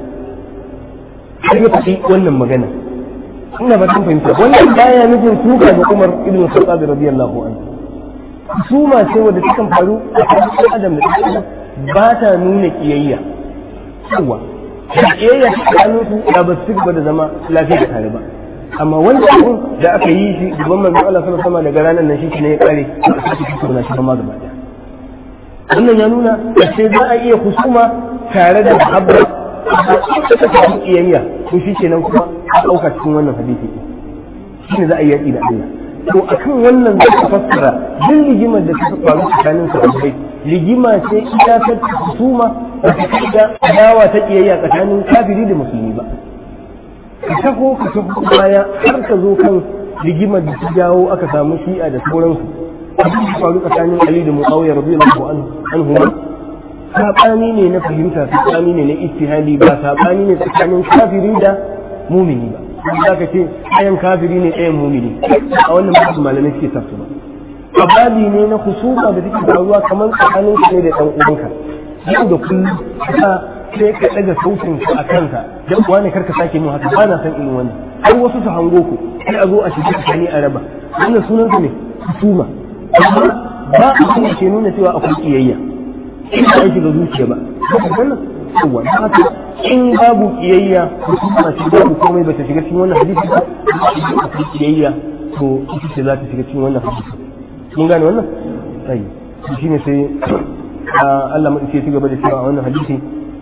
har ya faɗi wannan magana ina ba fahimta wannan baya nufin suka ga Umar ibn Khattab radiyallahu anhu suma ce wadda takan faru a cikin adam da ɗan ba ta nuna kiyayya yawa kiyayya ta tsakanin su da ba su gaba da zama lafiya tare ba amma wanda abun da aka yi shi gaban manzo Allah sallallahu alaihi daga ranar nan shi ne ya kare a cikin su na shi ma gaba daya wannan ya nuna ce za a iya husuma tare da habba ta ta samu kiyayya to shi kenan kuma a ɗauka cikin wannan hadisi shi ne za a yi yaƙi da Allah to akan wannan zai ka fassara duk rigimar da ta faru tsakanin sahabbai rigima ce iyakar husuma da ta kai da adawa ta kiyayya tsakanin kafiri da musulmi ba ka taho ka taho baya har ka zo kan rigimar da ta jawo aka samu shi'a da sauransu abin da faru tsakanin Ali da Muawiya radiyallahu anhu sabani ne na fahimta sabani ne na ijtihadi ba sabani ne tsakanin kafiri da mumini ba za ka ce ɗayan kafiri ne ɗayan mumini a wannan babu malamai suke sa su ba ababi ne na husuma da take faruwa kamar tsakanin ne da ɗan uwanka yau da kullum ka sai ka ɗaga sautin ka a kanka dan uwa ne karka sake min haka ba na san irin wannan har wasu su hango ku sai a zo a shiga tsakani a raba wannan sunan ne husuma amma ba a kuma ke nuna cewa akwai kiyayya in ba shiga zuciya ba wannan yawa haka in babu kiyayya hukuma ce babu komai bata shiga cikin wannan hadisi ba akwai kiyayya to ita ce za ta shiga cikin wannan hadisi mun gane wannan sai shi ne sai Allah mu ce gaba da cewa a wannan hadisi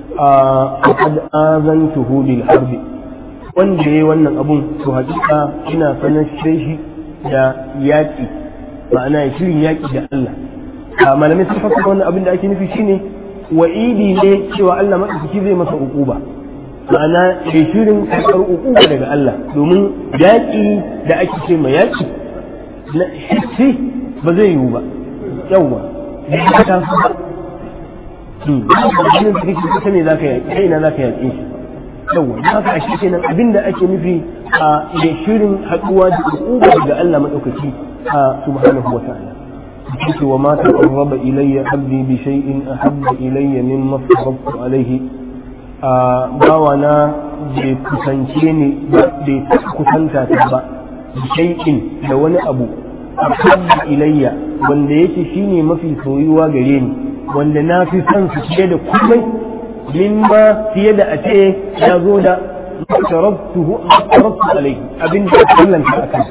a qad azantuhu bil harbi wanda yayi wannan abun to hakika ina sanar shi da yaki ma'ana ya shirin yaki da Allah a malamai sun fassara wannan abin da ake nufi shine wa'idi ne cewa Allah maɗaukaki zai masa uquba ma'ana ya shirin karɓar uquba daga Allah domin yaƙi da ake ce ma yaƙi na hissi ba zai yiwu ba yawwa ya ta su ba jinin da kake kusa ne za ka yaƙi kai na za ka yaƙe shi yawwa don haka ashe kenan abin da ake nufi a ya shirin haɗuwa da uquba daga Allah maɗaukaki a subhanahu wa ta'ala yake wa ma taqarraba ilayya abdi bi shay'in ahabba ilayya mimma farabtu alayhi a bawana bai kusance ni bai kusanta ta ba bi shay'in da wani abu ahabba ilayya wanda yake shine mafi soyuwa gare ni wanda na fi son su fiye da komai mimma fiye da a ce ya zo da tarabtuhu tarabtu alayhi abin da kallanta akan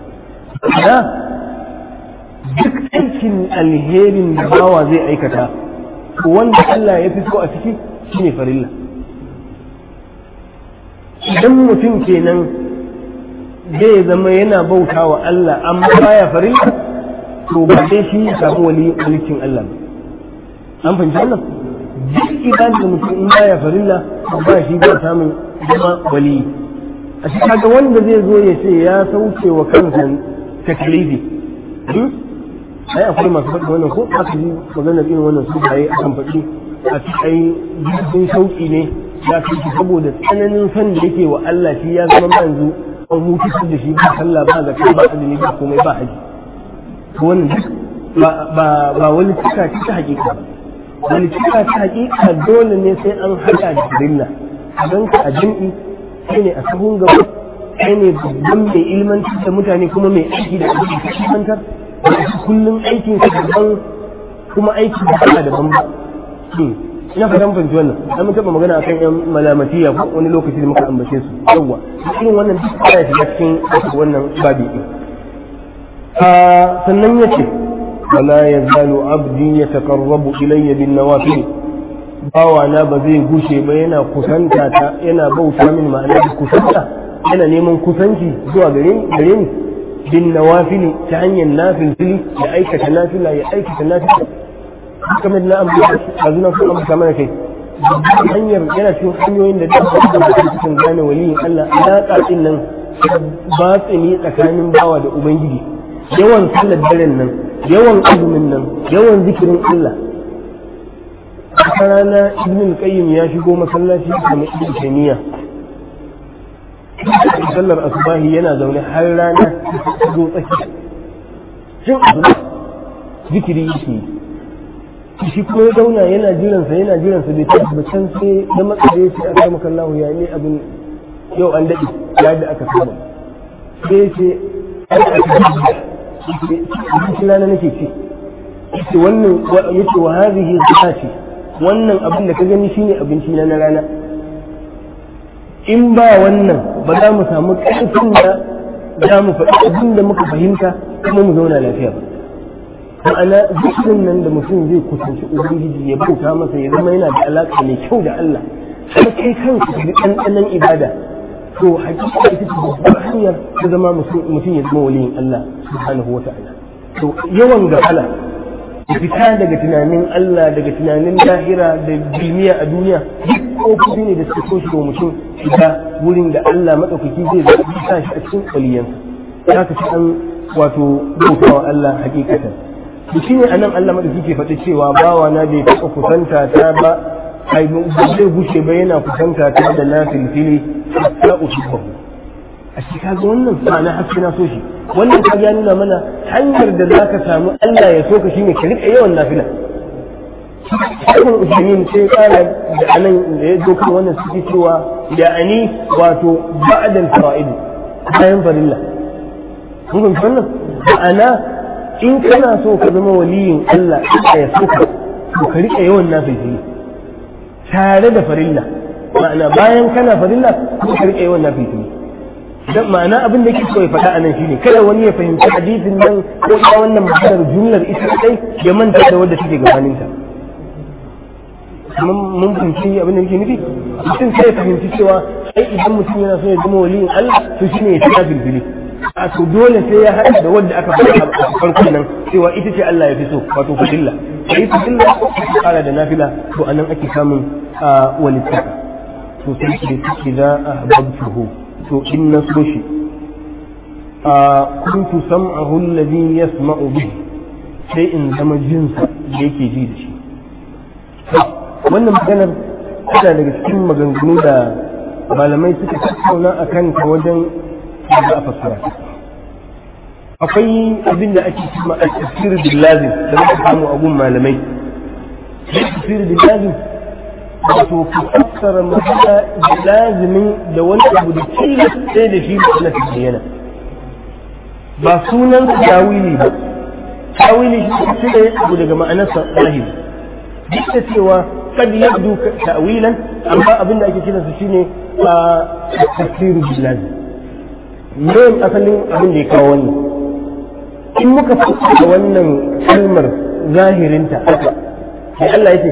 sa duk aikin alherin da bawa zai aikata wanda Allah ya fi so a ciki shine farilla idan mutum kenan zai zama yana bauta wa Allah amma baya farilla to ba dai shi ya samu wali walikin Allah ba an fahimci wannan duk ibada da mutum in baya farilla ba shi ba samun zama wali a shi kaga wanda zai zo ya ce ya sauke wa kansa taklifi ai akwai masu faɗi wannan ko aka ji maganar irin wannan su baye akan faɗi a ci ai jirgin shauƙi ne ya fi shi saboda tsananin san da yake wa Allah shi ya zama ma yanzu an hutu da shi ba sallah ba zakka ba azumi ba komai ba haji to wannan duk ba ba wani cika ce ta hakika ba wani cika ta hakika dole ne sai an haɗa da rilla a ganka a jam'i sai ne a sahun gaba sai ne babban mai ilmantar da mutane kuma mai aiki da abin da ilmantar kullum aikin sa daban kuma aiki da ba daban ba ina fatan fahimci wannan an mun taɓa magana akan yan malamatiya ko wani lokaci da muka ambace su yawwa irin wannan duk ya shiga cikin wannan babi din sannan yace wala yazalu abdi yataqarrabu ilayya bin nawafil bawa na ba zai gushe ba yana kusanta ta yana bauta min ma'ana da kusanta yana neman kusanci zuwa gare gare ni bin nawafili ta hanyar nafil fili ya aikata nafila ya aikata nafila kamar na ambata a zuna sun ambata mana kai hanyar yana cikin hanyoyin da da da mutum cikin gane waliyin Allah alaƙa din nan ba tsini tsakanin bawa da ubangiji yawan sallar daren nan yawan azumin nan yawan zikirin Allah a rana ibn qayyim ya shigo masallaci kamar ibn taymiya sallar asubahi yana zaune har rana ta zo tsaki cin asuba zikiri yake yi shi kuma ya zauna yana jiransa yana jiransa bai tafi ba can sai da matsaye shi aka maka Allah ya ne abin yau an daɗe ya da aka saba sai ce an aka abinci rana nake ci yace wannan yace wa hadhihi ce wannan abin da ka gani shine abinci na rana in ba wannan ba za mu samu ƙarfin da za mu faɗi abin da muka fahimta kuma mu zauna lafiya ba ma'ana zikirin nan da mutum zai kusanci ubangiji ya bauta masa ya zama yana da alaƙa mai kyau da Allah har kai kanka da ɗanɗanon ibada to hakika ita ce babbar hanyar ta zama mutum ya zama waliyin Allah subhanahu wa ta'ala to yawan gafala da fita daga tunanin Allah daga tunanin lahira da bilmiya a duniya duk kofofi ne da suke so shi wa mutum shiga wurin da Allah maɗaukaki zai zaɓi sa shi a cikin waliyansa za ka ci an wato bautawa Allah hakikatan to shine anan Allah madauki ke faɗi cewa bawa na bai taɓa kusanta ta ba ai ba zai gushe ba yana kusanta ta da na filfili hatta uhibbahu a shi kaga wannan ma'ana haske na so shi wannan ka ya nuna mana hanyar da zaka samu Allah ya so ka shine ka rika yawan nafila Ibn Usaimin sai kara da anan da ya zo kan wannan suke cewa da ani wato ba'dal fara'id bayan farilla kun ga wannan ma'ana in kana so ka zama waliyin Allah ya so ka to ka rika yawan nafili tare da farilla ma'ana bayan kana farilla ko ka rika yawan nafili dan ma'ana abin da yake so ya faɗa anan shine kada wani ya fahimci hadisin nan ko ita wannan maganar jumlar ita kai ya manta da wadda take gabanin ta mun fahimci abin da yake nufi mutum sai ya fahimci cewa ai idan mutum yana so ya zama waliyin Allah to shine ya tafi bilbili a to dole sai ya haɗa da wadda aka faɗa a farkon nan cewa ita ce Allah ya fi so wato fadilla sai fadilla ta kara da nafila to anan ake samun walittaka to sai ki da za a hababtuhu to in na so shi a kuntu sam'ahu alladhi yasma'u bihi sai in zama jinsa da yake ji da shi wannan maganar tana daga cikin maganganu da malamai suka tattauna a kanta wajen da a fassara akwai abin da ake cima a tafsir billazim da muka samu a gun malamai tafsir billazim wato ku fassara magana da lazimin da wani abu da tilas sai da shi na bayyana ba sunan tawili ba tawili shi sai abu daga ma'anarsa zahiri duk da cewa kad yabdu ta'wilan amma abin da ake kiransa shine a tafsir billazim me asalin abin da ya kawo wannan in muka fassara wannan kalmar zahirinta haka sai Allah ya ce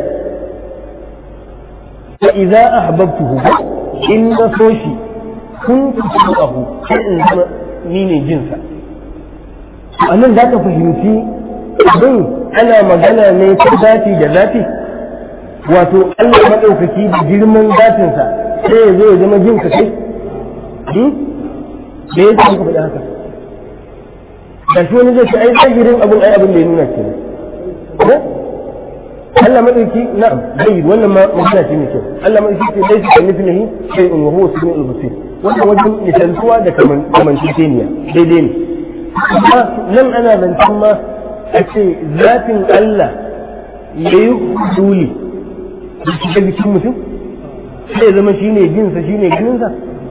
fa idza ahbabtuhu in na so shi kuntu sam'ahu sai in zama ni ne jinsa anan za ka fahimci abin ana magana ne ta zati da zati wato Allah maɗaukaki da girman zatinsa sai ya zo ya zama jin ka kai da ya ce faɗi haka da shi wani zai ce ai zahirin abin ai abin da ya nuna ke ko Allah maɗauki na'am zai wannan ma magana ce mai kyau Allah maɗauki ce dai shi mithlihi shay'un wa huwa samiul basir wannan wajen misaltuwa da kamanceceniya daidai ne amma nan ana zancen ma a ce zafin Allah ya yi huduli da shiga jikin mutum sai zama shi ne jinsa shi ne ganinsa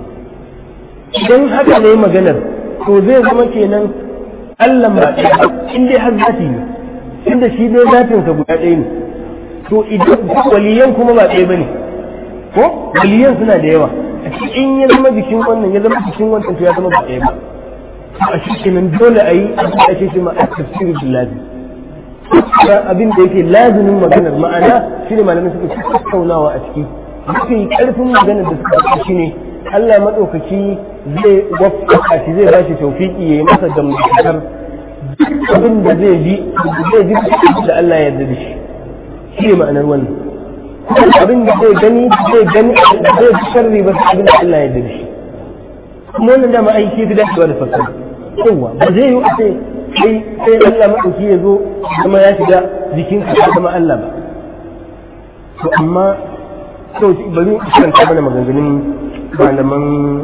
idan haka ne maganar to zai zama kenan Allah ba ɗaya in dai har zafi ne inda shi dai zafinsa guda ɗaya ne to idan waliyan kuma ba ɗaya ba ne ko waliyan suna da yawa in ya zama jikin wannan ya zama jikin wancan to ya zama ba ɗaya ba a shi kenan dole a yi abin da ake cewa a tafsiri billahi abin da yake lazimin maganar ma'ana shine malamai suka ci tattaunawa a ciki mafi karfin maganar da suka ci shine Allah madaukaki zai wafaka shi zai bashi tawfiki yayi masa gamdakatar abin da zai ji zai ji da Allah ya yarda da shi shi ne ma'anar wannan abin da zai gani zai gani zai ji sharri ba abin da Allah ya yarda da shi kuma wannan dama aiki fi dacewa da fasara yawa ba zai yi a ce sai sai Allah maɗauki ya zo kuma ya shiga jikin ka ya zama Allah ba to amma to bari in karanta mana maganganun malaman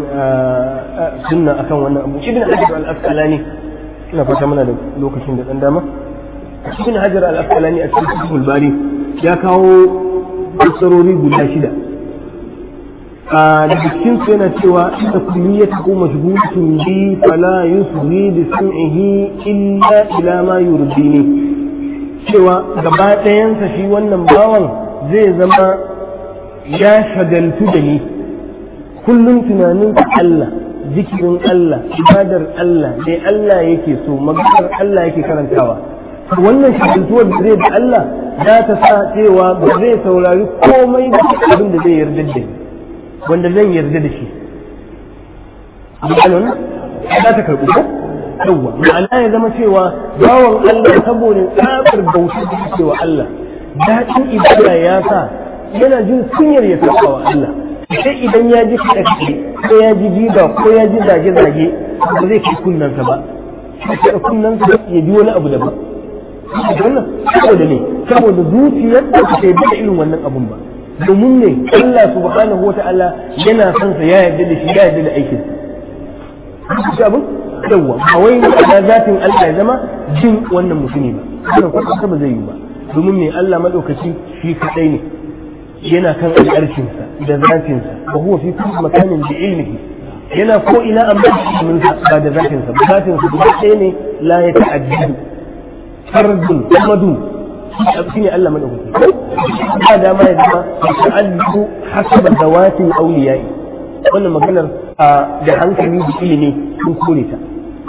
sunna akan wannan abu ibn hajar al-asqalani ina fata mana da lokacin da dan dama ibn hajar al-asqalani a cikin sahih bari ya kawo fassarori guda shida daga cikin su yana cewa inda kulliyata ko mashghulatun bi fala yusri bi sam'ihi illa ila ma yurdini cewa gaba ɗayansa shi wannan bawan zai zama ya shagaltu da ni kullum tunanin Allah zikirin Allah ibadar Allah dai Allah yake so maganar Allah yake karantawa wannan shagaltuwar da zai da Allah za ta sa cewa ba zai saurari komai da abin da zai yarda da ni wanda zan yarda da shi ma'anon za ta karɓi ko yawwa ma'ana ya zama cewa bawan Allah saboda tsabar bautar da yake wa Allah daɗin ibada ya sa yana jin kunyar ya saba wa Allah sai idan ya ji kaɗa kaɗe ko ya ji jiba ko ya ji zage-zage ba zai kai kunnansa ba sai kunnansa ya ji wani abu daban wannan saboda ne saboda zuciyar da ta da irin wannan abun ba domin ne Allah subhanahu wa ta'ala yana son sa ya yarda da shi ya yarda da aikin sa abin yawa ba wai da zatin Allah ya zama jin wannan mutumi ba wannan kwata ba zai yi ba domin ne Allah madaukaki shi kadai ne yana kan al'arshin sa da zatin sa wa huwa fi kulli makanin bi ilmihi yana ko ina amma min ba da zatin sa zatin sa ba ɗaya ne la ya ta'addu fardun amadu shi ne Allah madaukaki ba da ma ya zama ta'addu hasaba zawatin awliyai wannan maganar da hankali da ilimi sun kore ta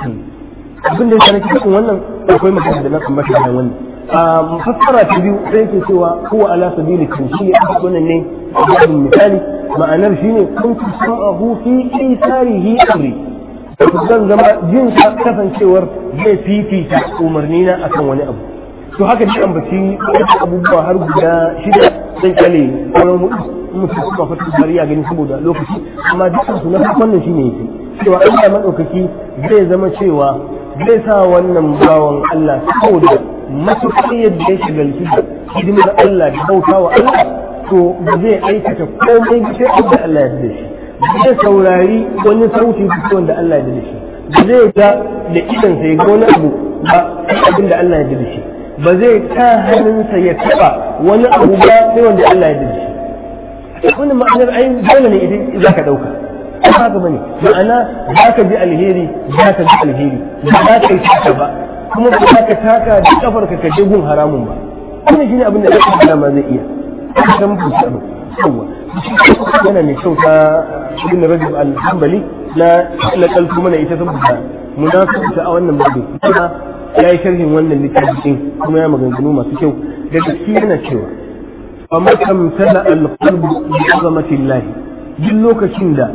abin da yake cikin wannan akwai magana da na ambata da wannan mufassara ta biyu sai yake cewa huwa ala sabili tamthili a wannan ne babin misali ma'anar shine kuntu sam'ahu fi isarihi amri zan zama jin kasancewar zai fifita umarni na akan wani abu to haka dai ambaci abubuwa har guda shida zan kyale sauran hudu mutum kuma fata bari ya gani saboda lokaci amma dukkan su na farkon nan shine yake cewa Allah madaukaki zai zama cewa zai sa wannan bawan Allah saboda matuƙar yadda ya shigalci da hidimar Allah da bauta wa Allah to ba zai aikata komai sai abin Allah ya da shi zai saurari wani sauti wanda Allah ya da shi ba zai ga da idansa ya ga wani abu ba abin da Allah ya da shi ba zai ta hannunsa ya taɓa wani abu ba sai wanda Allah ya da shi wannan ma'anar ai dole ne idan za ka ɗauka ba haka bane ma'ana za ka ji alheri za ka ji alheri ba za ka yi taka ba kuma ba za ka taka da kafar ka je gun haramun ba wannan shine abin da ya kuma ma zai iya ka mu fushi abu yawa yana mai kyau ta ibn rajab al-hanbali na na kalfu mana ita saboda munasabata a wannan babu kuma ya yi sharhin wannan littafin kuma ya maganganu masu kyau da gaske yana cewa amma kamtala al-qalbu bi azamati Allah duk lokacin da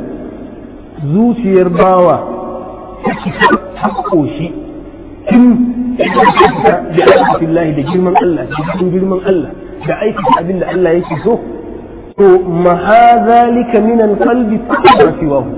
zuciyar bawa ta cika ta koshi tun da azamati Allah da girman Allah da cikin girman Allah da aikata abin da Allah yake so to mahazalika min alqalbi ma siwahu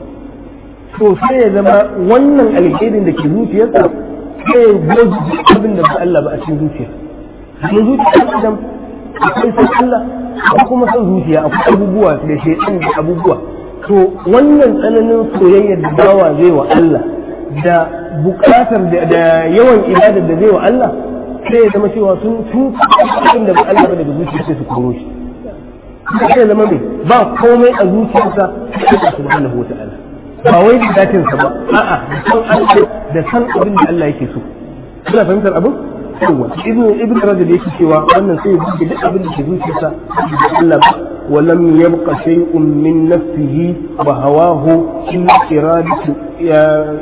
to sai ya zama wannan alherin da ke zuciyarsa sai ya goji abin da ba Allah ba a cikin zuciya kuma zuciya idan akwai san Allah akwai kuma san zuciya akwai abubuwa da shaitan da abubuwa to wannan tsananin soyayyar da bawa zai wa Allah da bukatar da yawan ibadar da zai wa Allah sai ya zama cewa sun tun abin da ba Allah ba daga zuciya sai su koro shi sai ya zama mai ba komai a zuciyarsa sai Allah subhanahu wa ta'ala ba wai da datinsa ba a'a da san Allah da san abin da Allah yake so kuna fahimtar abin yawa ibnu ibnu rajab yake cewa wannan sai ya buge duk abin da ke zuciyarsa da Allah ba wa lam yabqa shay'un min nafsihi wa hawahu illa iradatu ya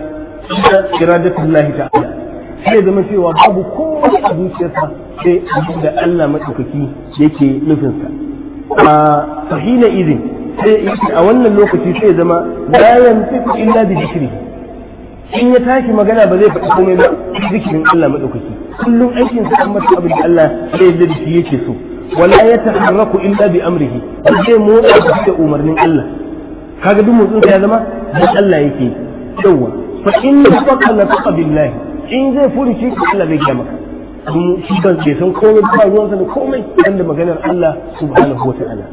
iradatu Allah ta'ala sai ya zama cewa babu komai a zuciyarsa sai abin da Allah madaukaki yake nufinsa a fahina idin sai a wannan lokaci sai ya zama la yantiqu illa bi dhikri in ya tashi magana ba zai faɗi komai ba zikirin Allah madaukaki kullum aikin sa amma abin da Allah sai ya da shi yake so wala yataharraku illa bi amrihi zai motsa da umarnin Allah kaga duk motsin ya zama da Allah yake yawa fa in faqa la taqa billahi in zai furuci Allah bai gaya maka shi ban bai san komai ba ruwansa da komai wanda maganar Allah subhanahu wa ta'ala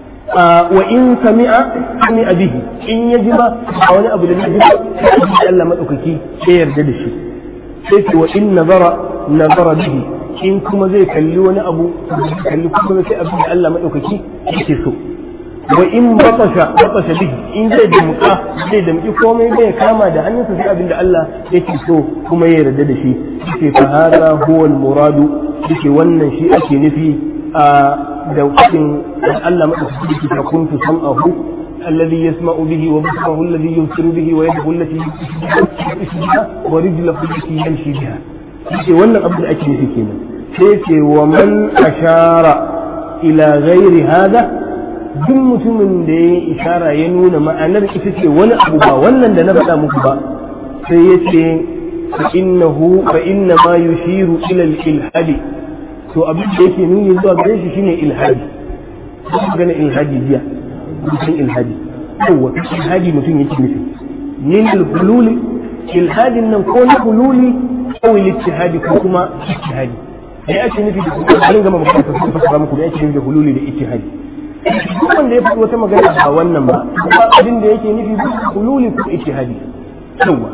wa in sami'a sami'a bihi in ya ji ba a wani abu da zai ji sai Allah madaukaki sai yarda da shi sai ce wa in nazara nazara bihi in kuma zai kalli wani abu kalli kuma sai abin da Allah madaukaki yake so wa in batasha batasha bihi in zai damka zai damki komai bai kama da hannunsa sai abin da Allah yake so kuma ya yarda da shi yake fa hada huwa al muradu yake wannan shi ake nufi a da kudin Allah madaukaki yake ta kuntu sam'ahu الذي يسمع به وبصره الذي يبصر به ويده التي يمشي بها ورجله التي يمشي بها yake wannan abin da ake nufi kenan sai ce wa man ashara ila ghairi hada duk mutumin da ya ishara ya nuna ma'anar ita ce wani abu ba wannan da na faɗa muku ba sai ya ce fa innahu fa inna ma yushiru ila al-ilhadi to abin da yake nuni zuwa gare shi shine ilhadi kuma gane ilhadi jiya mutum ilhadi yawa ilhadi mutum yake nufi min al-hululi ilhadin nan ko na hululi ko al-ittihadi ko kuma ittihadi da ake nufi da kuma an gama magana ta sun fasara muku da ake nufi da hululi da ittihadi duk wanda ya faɗi wata magana ba wannan ba ba abin da yake nufi da hululi ko ittihadi yawa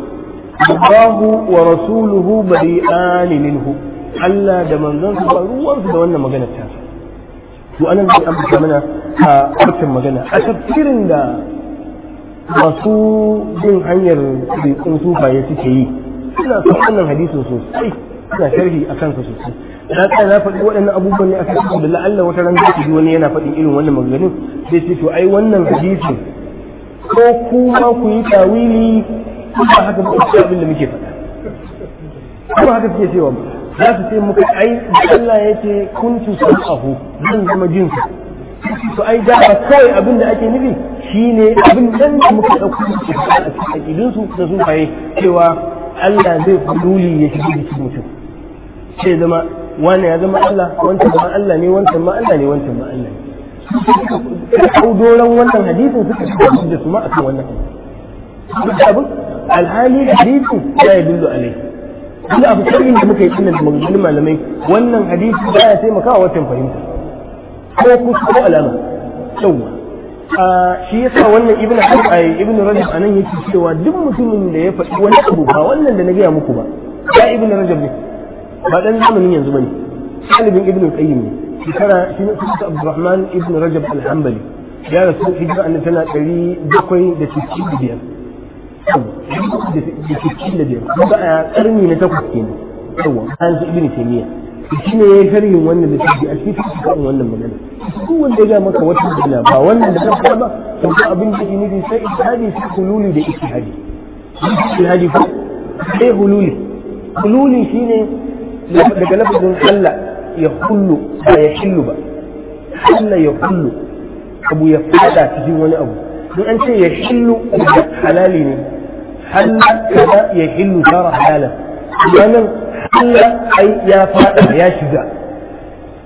Allahu wa rasuluhu bari'an minhu Allah da manzon su ba ruwan su da wannan magana ta to anan zai ambata mana a wancan magana a tafsirin da masu bin hanyar rikon sufaye suke yi suna son wannan hadisin sosai suna sharhi a kansa sosai na tsaya na faɗi waɗannan abubuwan ne a kan da la'alla wata ran zai ji wani yana faɗin irin wannan maganganun sai ce to ai wannan hadisin ko kuma ku yi tawili ko ba haka ba ku abin da muke faɗa kuma haka suke cewa ba za su ce muka ai Allah ya ce kuntu sam'ahu zan zama jinsa to ai da kawai abin da ake nufi shine abin nan da muka ɗauko a cikin aƙidinsu da sufaye cewa Allah zai hululi ya shiga jikin mutum sai zama wani ya zama Allah wancan ma Allah ne wancan ma Allah ne wancan ma Allah ne kau doron wannan hadisin suka shiga da su ma akan wannan abin alhali hadisin ya yi dullu alai wanda abu sharhin da muka yi tunan da maganganun malamai wannan hadisi ba ya taimaka wa watan fahimta ko kusa ko alama yawwa shi yasa wannan ibnu al-qayyim ibnu rajab anan yake cewa duk mutumin da ya faɗi wani abu ba wannan da na gaya muku ba ya ibnu rajab ne ba dan zamanin yanzu bane talibin ibnu qayyim ne shekara shi ne sunan abdurrahman ibnu rajab al-hanbali ya rasu hijira annabi tana ɗari bakwai da sittin da biyar da sittin da biyar kuma a karni na takwas kenan yawa an su ibnu taymiya shi ne ya yi sharhin wannan da shi a cikin cikin wannan magana duk wanda ya ga maka wata magana ba wannan da kanka ba to ko abin da yake nufi sai ijtihadi sai hululi da ijtihadi ijtihadi ko sai hululi hululi shine daga lafazin Allah ya hullu ba ya hillu ba Allah ya hullu abu ya fada cikin wani abu in an ce ya hillu halali ne halla kaza ya hillu tara halalan wannan Allah ai ya fada ya shiga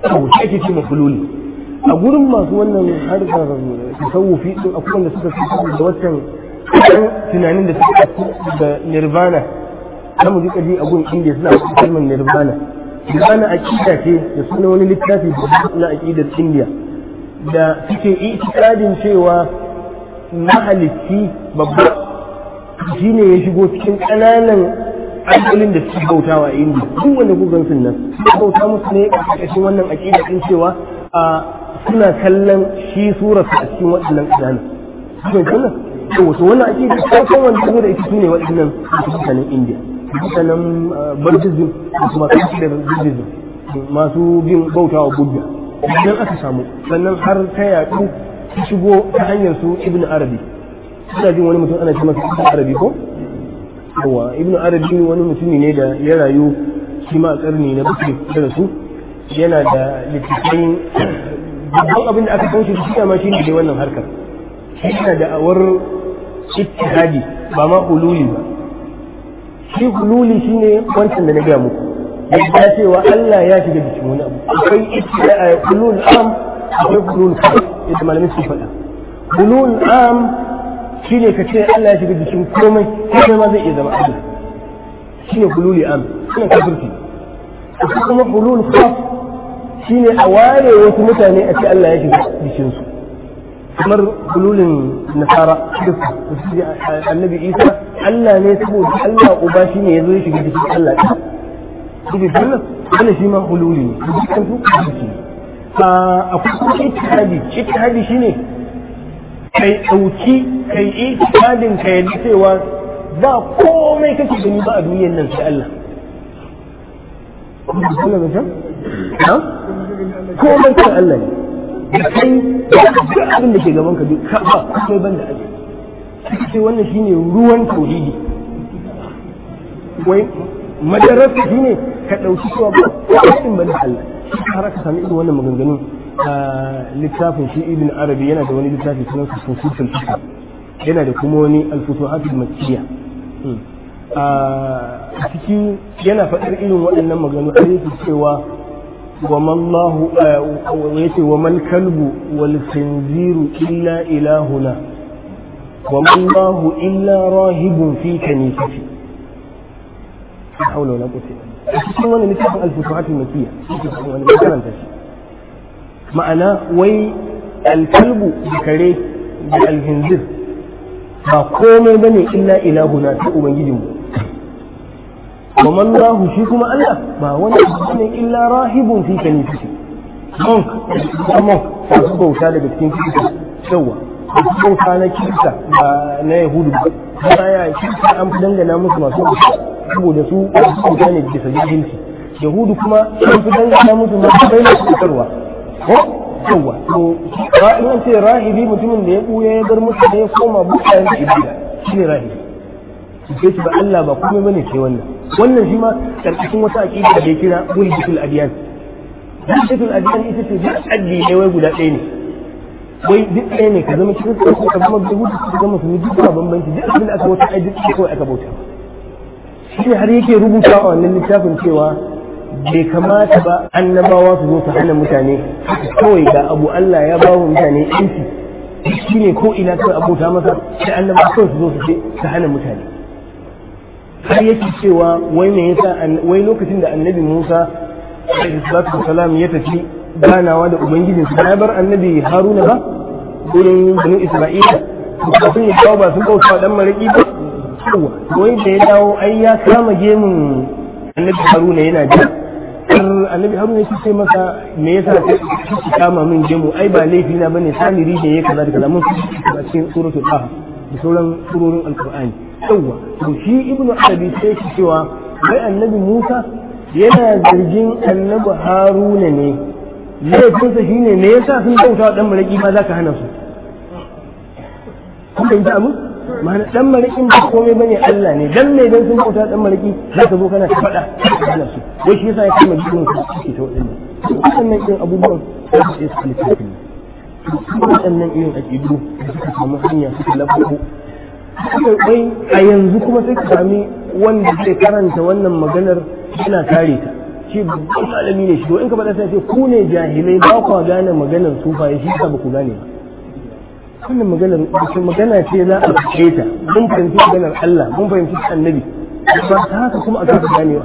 to shi ake ce hululi a gurin masu wannan harkar tasawufi din akwai wanda suka fi da wancan tunanin da suka da nirvana zamu ji kaji a gurin indiya suna kalmar nirvana nirvana aqida ce da suna wani littafi na aqidar indiya da suke itikadin cewa mahalicci babba shi ne ya shigo cikin ƙananan alƙalin da suke bautawa a indiya duk wanda ku gan nan suka bauta musu ne a ƙarƙashin wannan aqida din cewa a suna kallon shi surarsa a cikin waɗannan ƙananan cikin kallon to wato wannan aqida farkon wanda zo da ita sune waɗannan mutanen indiya mutanen buddhism da kuma kafir buddhism masu bin bautawa buddha idan aka samu sannan har ta yaɗu su shigo ta hanyar su ibn arabi suna jin wani mutum ana ce masa ibn arabi ko yawa ibn arabi wani mutumi ne da ya rayu shi ma a karni na bakwai da su yana da littattafai babban abin da aka san shi shi ma shi ne dai wannan harkar shi yana da awar ittihadi ba ma hululi ba shi hululi shine wancan da na gaya muku yadda cewa Allah ya shiga jikin wani abu akwai ittihadi hulul am akwai hulul khas yadda malamin su faɗa hulul am shine ka ce Allah ya shiga jikin komai komai ma zai iya zama Allah shine hululi am shine kafirci akwai kuma hulul khas shine a ware wasu mutane a ce Allah ya shiga jikinsu kamar hululin nasara annabi isa Allah ne saboda Allah uba shi ne ya zo ya shiga jikin Allah ɗin kuma wannan wannan shi ma hululi ne dukkan su kafirci a akwai kuma ittihadi ittihadi shine kai dauki kai ittihadin ka yadda cewa ba komai kake gani ba a duniyar nan sai Allah komai kan Allah ne da kai duk abin da ke gaban ka duk ba kai ban da aje sai wannan shine ruwan tauhidi wai madarasa shine ka dauki cewa ba kai ban da Allah har ka sami irin wannan maganganun a littafin shi ibn arabi yana da wani littafi sunan sa fusutul fiqh yana da kuma wani al-futuhatul makkiyya a ciki yana faɗar irin waɗannan maganganu a yake cewa وما الله ويتي وما الكلب والخنزير إلا إلهنا وما الله إلا راهب في كنيستي لا حول ولا قوة إلا بالله وانا نتابع الفتوحات المكية وانا مثلا تشي معنى وي الكلب بكري بالخنزير ba komai bane illa ilahuna ta ubangijinmu وما الله shi kuma Allah ba wani abu ne illa rahibun fi kanifati monk monk ta su bauta daga cikin kirista yawa su bauta na kirista ba na yahudu ba ba ya kirista an fi dangana musu masu saboda su bauta ne bisa jahilci yahudu kuma an fi dangana musu masu bai na cutarwa ko yawa to in an ce rahibi mutumin da ya buya ya bar musu da ya koma bukayen da ibada shi ne rahibi sai shi ba Allah ba komai bane sai wannan wannan shi ma karkashin wata aqida da ya kira wuldatul adiyan wuldatul adiyan ita ce duk addi ne wai guda ɗaya ne wai duk ɗaya ne ka zama cikin ko ka zama da hudu ka zama su duk ba bambanci duk abin da aka wata ai duk kawai aka bauta shi ne har yake rubuta a wannan littafin cewa bai kamata ba annabawa su zo su hana mutane kawai ga abu Allah ya ba wa mutane yanci shi ne ko ina kawai abota masa sai annabawa kawai su zo su ce su hana mutane har yake cewa wai me yasa wai lokacin da annabi Musa alaihi salatu wasalam ya tafi ganawa da ubangijin sa ya bar annabi Haruna ba gurin banu Isra'ila kafin ya dawo ba sun bauta dan maraki ba wai da ya dawo ai ya kama gemun annabi Haruna yana ji annabi Haruna yake ce masa me yasa ka kama min gemu ai ba laifi na bane samiri da ya kaza da kaza mun a cikin suratul Taha da sauran surorin alkur'ani yawwa to shi ibnu arabi sai shi cewa wai annabi musa yana zargin annabi haruna ne laifinsa shine me yasa sun bauta wa dan maraki ma zaka hana su kun fahimta abin ma'ana dan marakin ba komai bane Allah ne dan me dan sun bauta dan maraki zaka zo kana ta faɗa hana su wai shi yasa ya kama jikin su suke ta waɗannan waɗannan irin abubuwan da su su littafin waɗannan irin aƙidu da suka samu hanya suka lafako bai a yanzu kuma sai ka sami wanda zai karanta wannan maganar yana kare ta ce babban malami ne shi to in ka faɗa sai ce ku ne jahilai ba ku gane maganar sufaye shi ka ba ku gane ba wannan maganar magana ce za a fice ta mun fahimci maganar Allah mun fahimci annabi ba ta haka kuma a kasa ganewa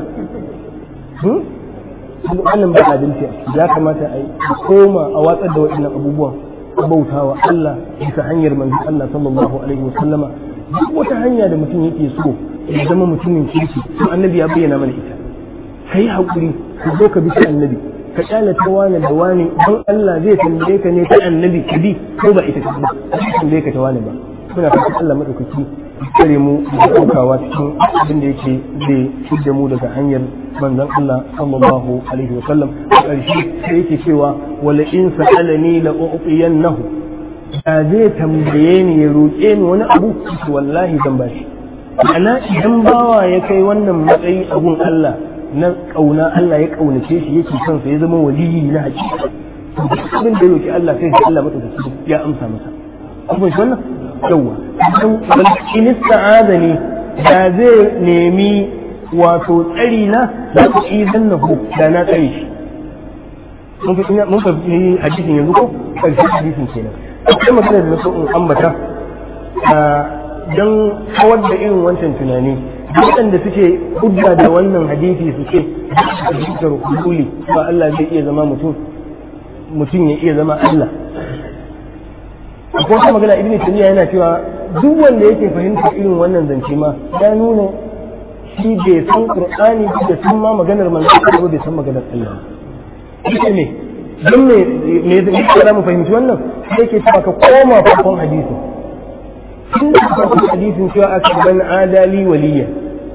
wannan ba adalci ya kamata a yi koma a watsar da waɗannan abubuwan bautawa Allah bisa hanyar manzon Allah sallallahu alaihi wa sallama duk wata hanya da mutum yake so ya zama mutumin kirki to annabi ya bayyana mana ita kai hakuri ka zo ka bi annabi ka kyale ta wani da wani don Allah zai tambaye ka ne ta annabi ka bi ko ba ita ka bi ba tambaye ka ta wani ba muna fatan Allah madaukaki kare mu da daukawa cikin abin da yake zai fidda mu daga hanyar manzon Allah sallallahu alaihi wa sallam a ƙarshe sai yake cewa wala in sa'alani la u'tiyannahu da zai tambaye ni ya roƙe ni wani abu wallahi zan bashi ana idan bawa ya kai wannan matsayi a gun Allah na kauna Allah ya kaunace shi yake son sa ya zama waliyi na hakika abin da ya roƙi Allah sai Allah madaukaki ya amsa masa abin shi wannan yawa in ista'adani da zai nemi wato tsari na da ku idan na hu da na tsare shi mun fahimci hadisin yanzu ko karshen hadisin kenan akwai magana da na so in ambata don kawar da irin wancan tunani waɗanda suke hujja da wannan hadisi su ce hadisin hululi ba Allah zai iya zama mutum mutum ya iya zama Allah akwai wata magana ibn taymiya yana cewa duk wanda yake fahimtar irin wannan zance ma ya nuna shi bai san qur'ani da san ma maganar manzo ba bai san maganar Allah yake ne don me me zai kira mu fahimci wannan sai yake cewa ka koma farkon hadisi tun da farkon hadisin cewa aka ban adali waliya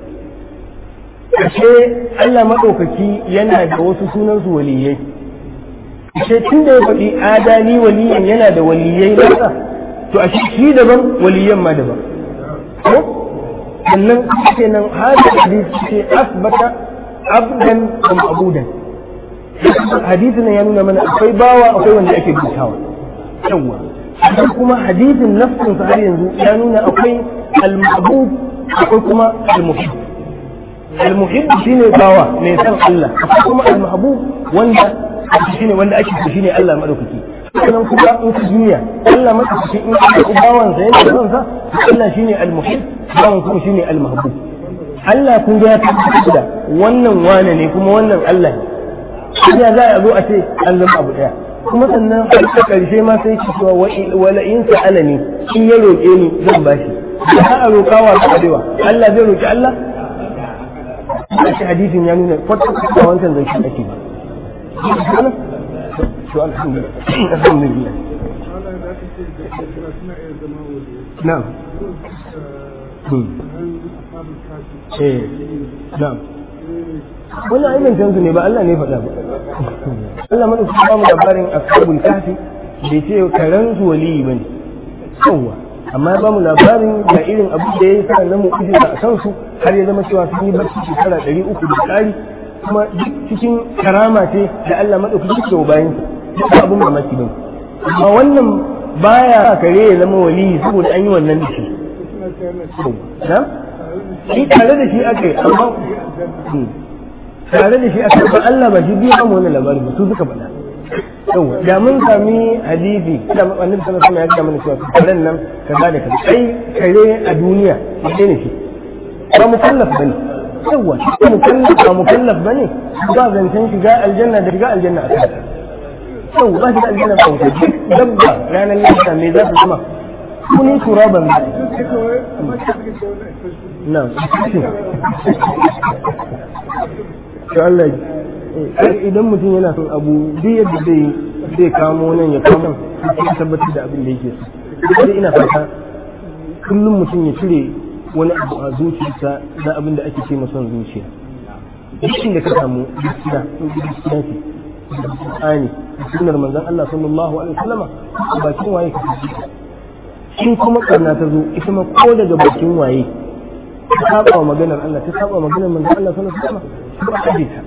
ashe Allah madaukaki yana da wasu sunan su waliyai ashe tun da ya faɗi adali waliyan yana da waliyai nasa to a shi daban waliyan ma daban ko sannan ce nan hada hadisi ce asbata abdan wa ma'budan hadisin nan ya nuna mana akwai bawa akwai wanda ake bautawa yawa sannan kuma hadisin nafsin sa har yanzu ya nuna akwai al-ma'bud akwai kuma al-muhib al-muhib shine bawa mai san Allah akwai kuma al-mahbub wanda shine wanda ake so shine Allah madaukaki sannan kuma in ka duniya Allah madaukaki in ka ku bawan sa yana son sa Allah shine al-muhib bawan kuma shine al-mahbub Allah kun ga ya tabbata da wannan wane ne kuma wannan Allah ne ya za a zo a ce an zama abu daya kuma sannan har ta karshe ma sai ki cewa wala in sa'alani in ya roƙe ni zan bashi za a roƙa wa kadewa Allah zai roƙi Allah shi hadisin ya nuna kwata-kwata wancan zai shi ake ba شو الحمد لله الحمد لله نعم ايه نعم wannan aibin cansu ne ba Allah ne faɗa ba Allah mana su ba mu labarin ashabul kahfi bai ce karen su waliyi bane yawa amma ba mu labarin ga irin abu da ya sa na mu'jiza a kansu har ya zama cewa sun yi barci shekara ɗari uku da ƙari kuma duk cikin karama ce da Allah maɗaukaki ke wa bayan duk abin mamaki ba amma wannan baya kare ya zama wali saboda an yi wannan da shi na shi tare da shi aka yi amma tare da shi aka ba Allah ba shi biya mu wannan labarin ba su suka faɗa yau da mun sami hadisi da annabi sallallahu alaihi wasallam ya ga mana cewa karen nan kaza da kaza kai kare a duniya ne shi ba mukallaf bane yawa shi mukallaf ba mukallaf bane ba zancen shiga aljanna da shiga aljanna a kan yau ba shiga aljanna ba wuce duk dabba ranar lahira me za ta zama kuni turaban na to Allah idan mutum yana son abu duk yadda zai zai kamo nan ya kamo ya tabbatar da abin da yake so duk ina fata kullum mutum ya cire wani abu a zuciyarsa na abin da ake ce son zuciya duk inda ka samu gaskiya in gaskiya ce Qur'ani sunnar manzon Allah sallallahu alaihi wasallama bakin waye ka fi in kuma karna ta zo ita ma ko daga bakin waye ta saba wa maganar Allah ta saba wa maganar manzon Allah sallallahu alaihi wasallama ko a kaje ta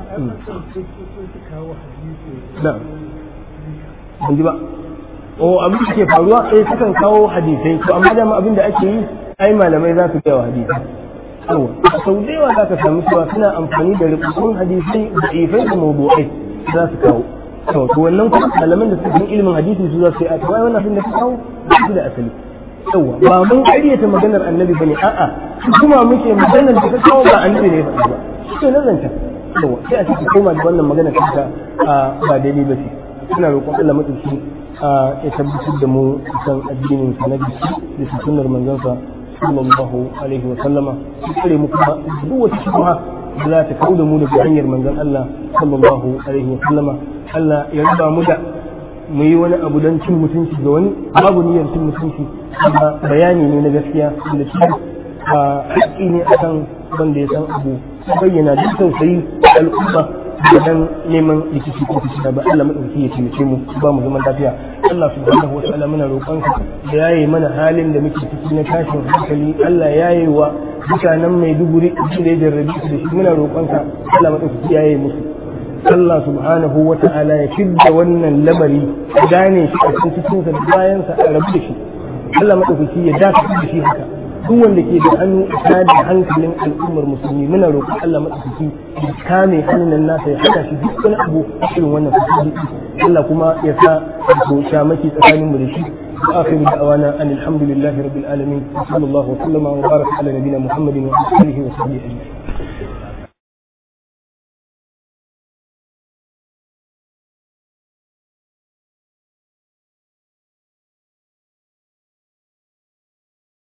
na'am ban ji ba o abin da ke faruwa sai sukan kawo hadisai to amma dama abin da ake yi ai malamai za su gaya wa hadisi yawa sau da yawa za ka samu cewa suna amfani da rubutun hadisai da ifai da mawdu'ai za su kawo to to wannan kuma malaman da suka san ilimin hadisi su za su yi a to ai wannan abin da ka kawo shi da asali yawa ba mun ƙaryata maganar annabi bane a'a kuma muke maganar da ka kawo ba annabi ne ya faɗi ba shi ne zanta yawa sai a cikin koma da wannan maganar ta ba daidai ba ce suna roƙon Allah madauki ya tabbatar da mu kan addinin sa na gaske da sunnar manzon sallallahu alaihi wa sallama su kare mu kuma duk wata shubha da za ta kawo da mu daga hanyar manzon Allah sallallahu alaihi wa sallama Allah ya raba mu da mu yi wani abu don cin mutunci ga wani babu niyyar cin mutunci amma bayani ne na gaskiya da shi a haƙƙi ne akan wanda ya san abu bayyana duk tausayi al'umma da dan neman rikici ko fitina ba Allah madauki ya taimake mu ba mu zaman lafiya Allah subhanahu wa ta'ala muna roƙon ka da yaye mana halin da muke ciki na tashin hankali Allah yaye wa mutanen Maiduguri da ya jarrabi su da shi muna roƙon ka Allah madauki yaye musu Allah subhanahu wa ta'ala ya fidda wannan lamari gane shi a cikin cikinsa da bayansa a rabu da shi Allah madauki ya dakatar da shi haka duk wanda ke da hannu a da hankalin al'ummar musulmi muna roƙon Allah maɗaukaki ya kame hannun nasa ya hana shi duk wani abu irin wannan fasadi Allah kuma ya sa to shamaki tsakaninmu da shi وآخر دعوانا أن الحمد لله رب العالمين وصلى الله وسلم وبارك على نبينا محمد وعلى آله وصحبه أجمعين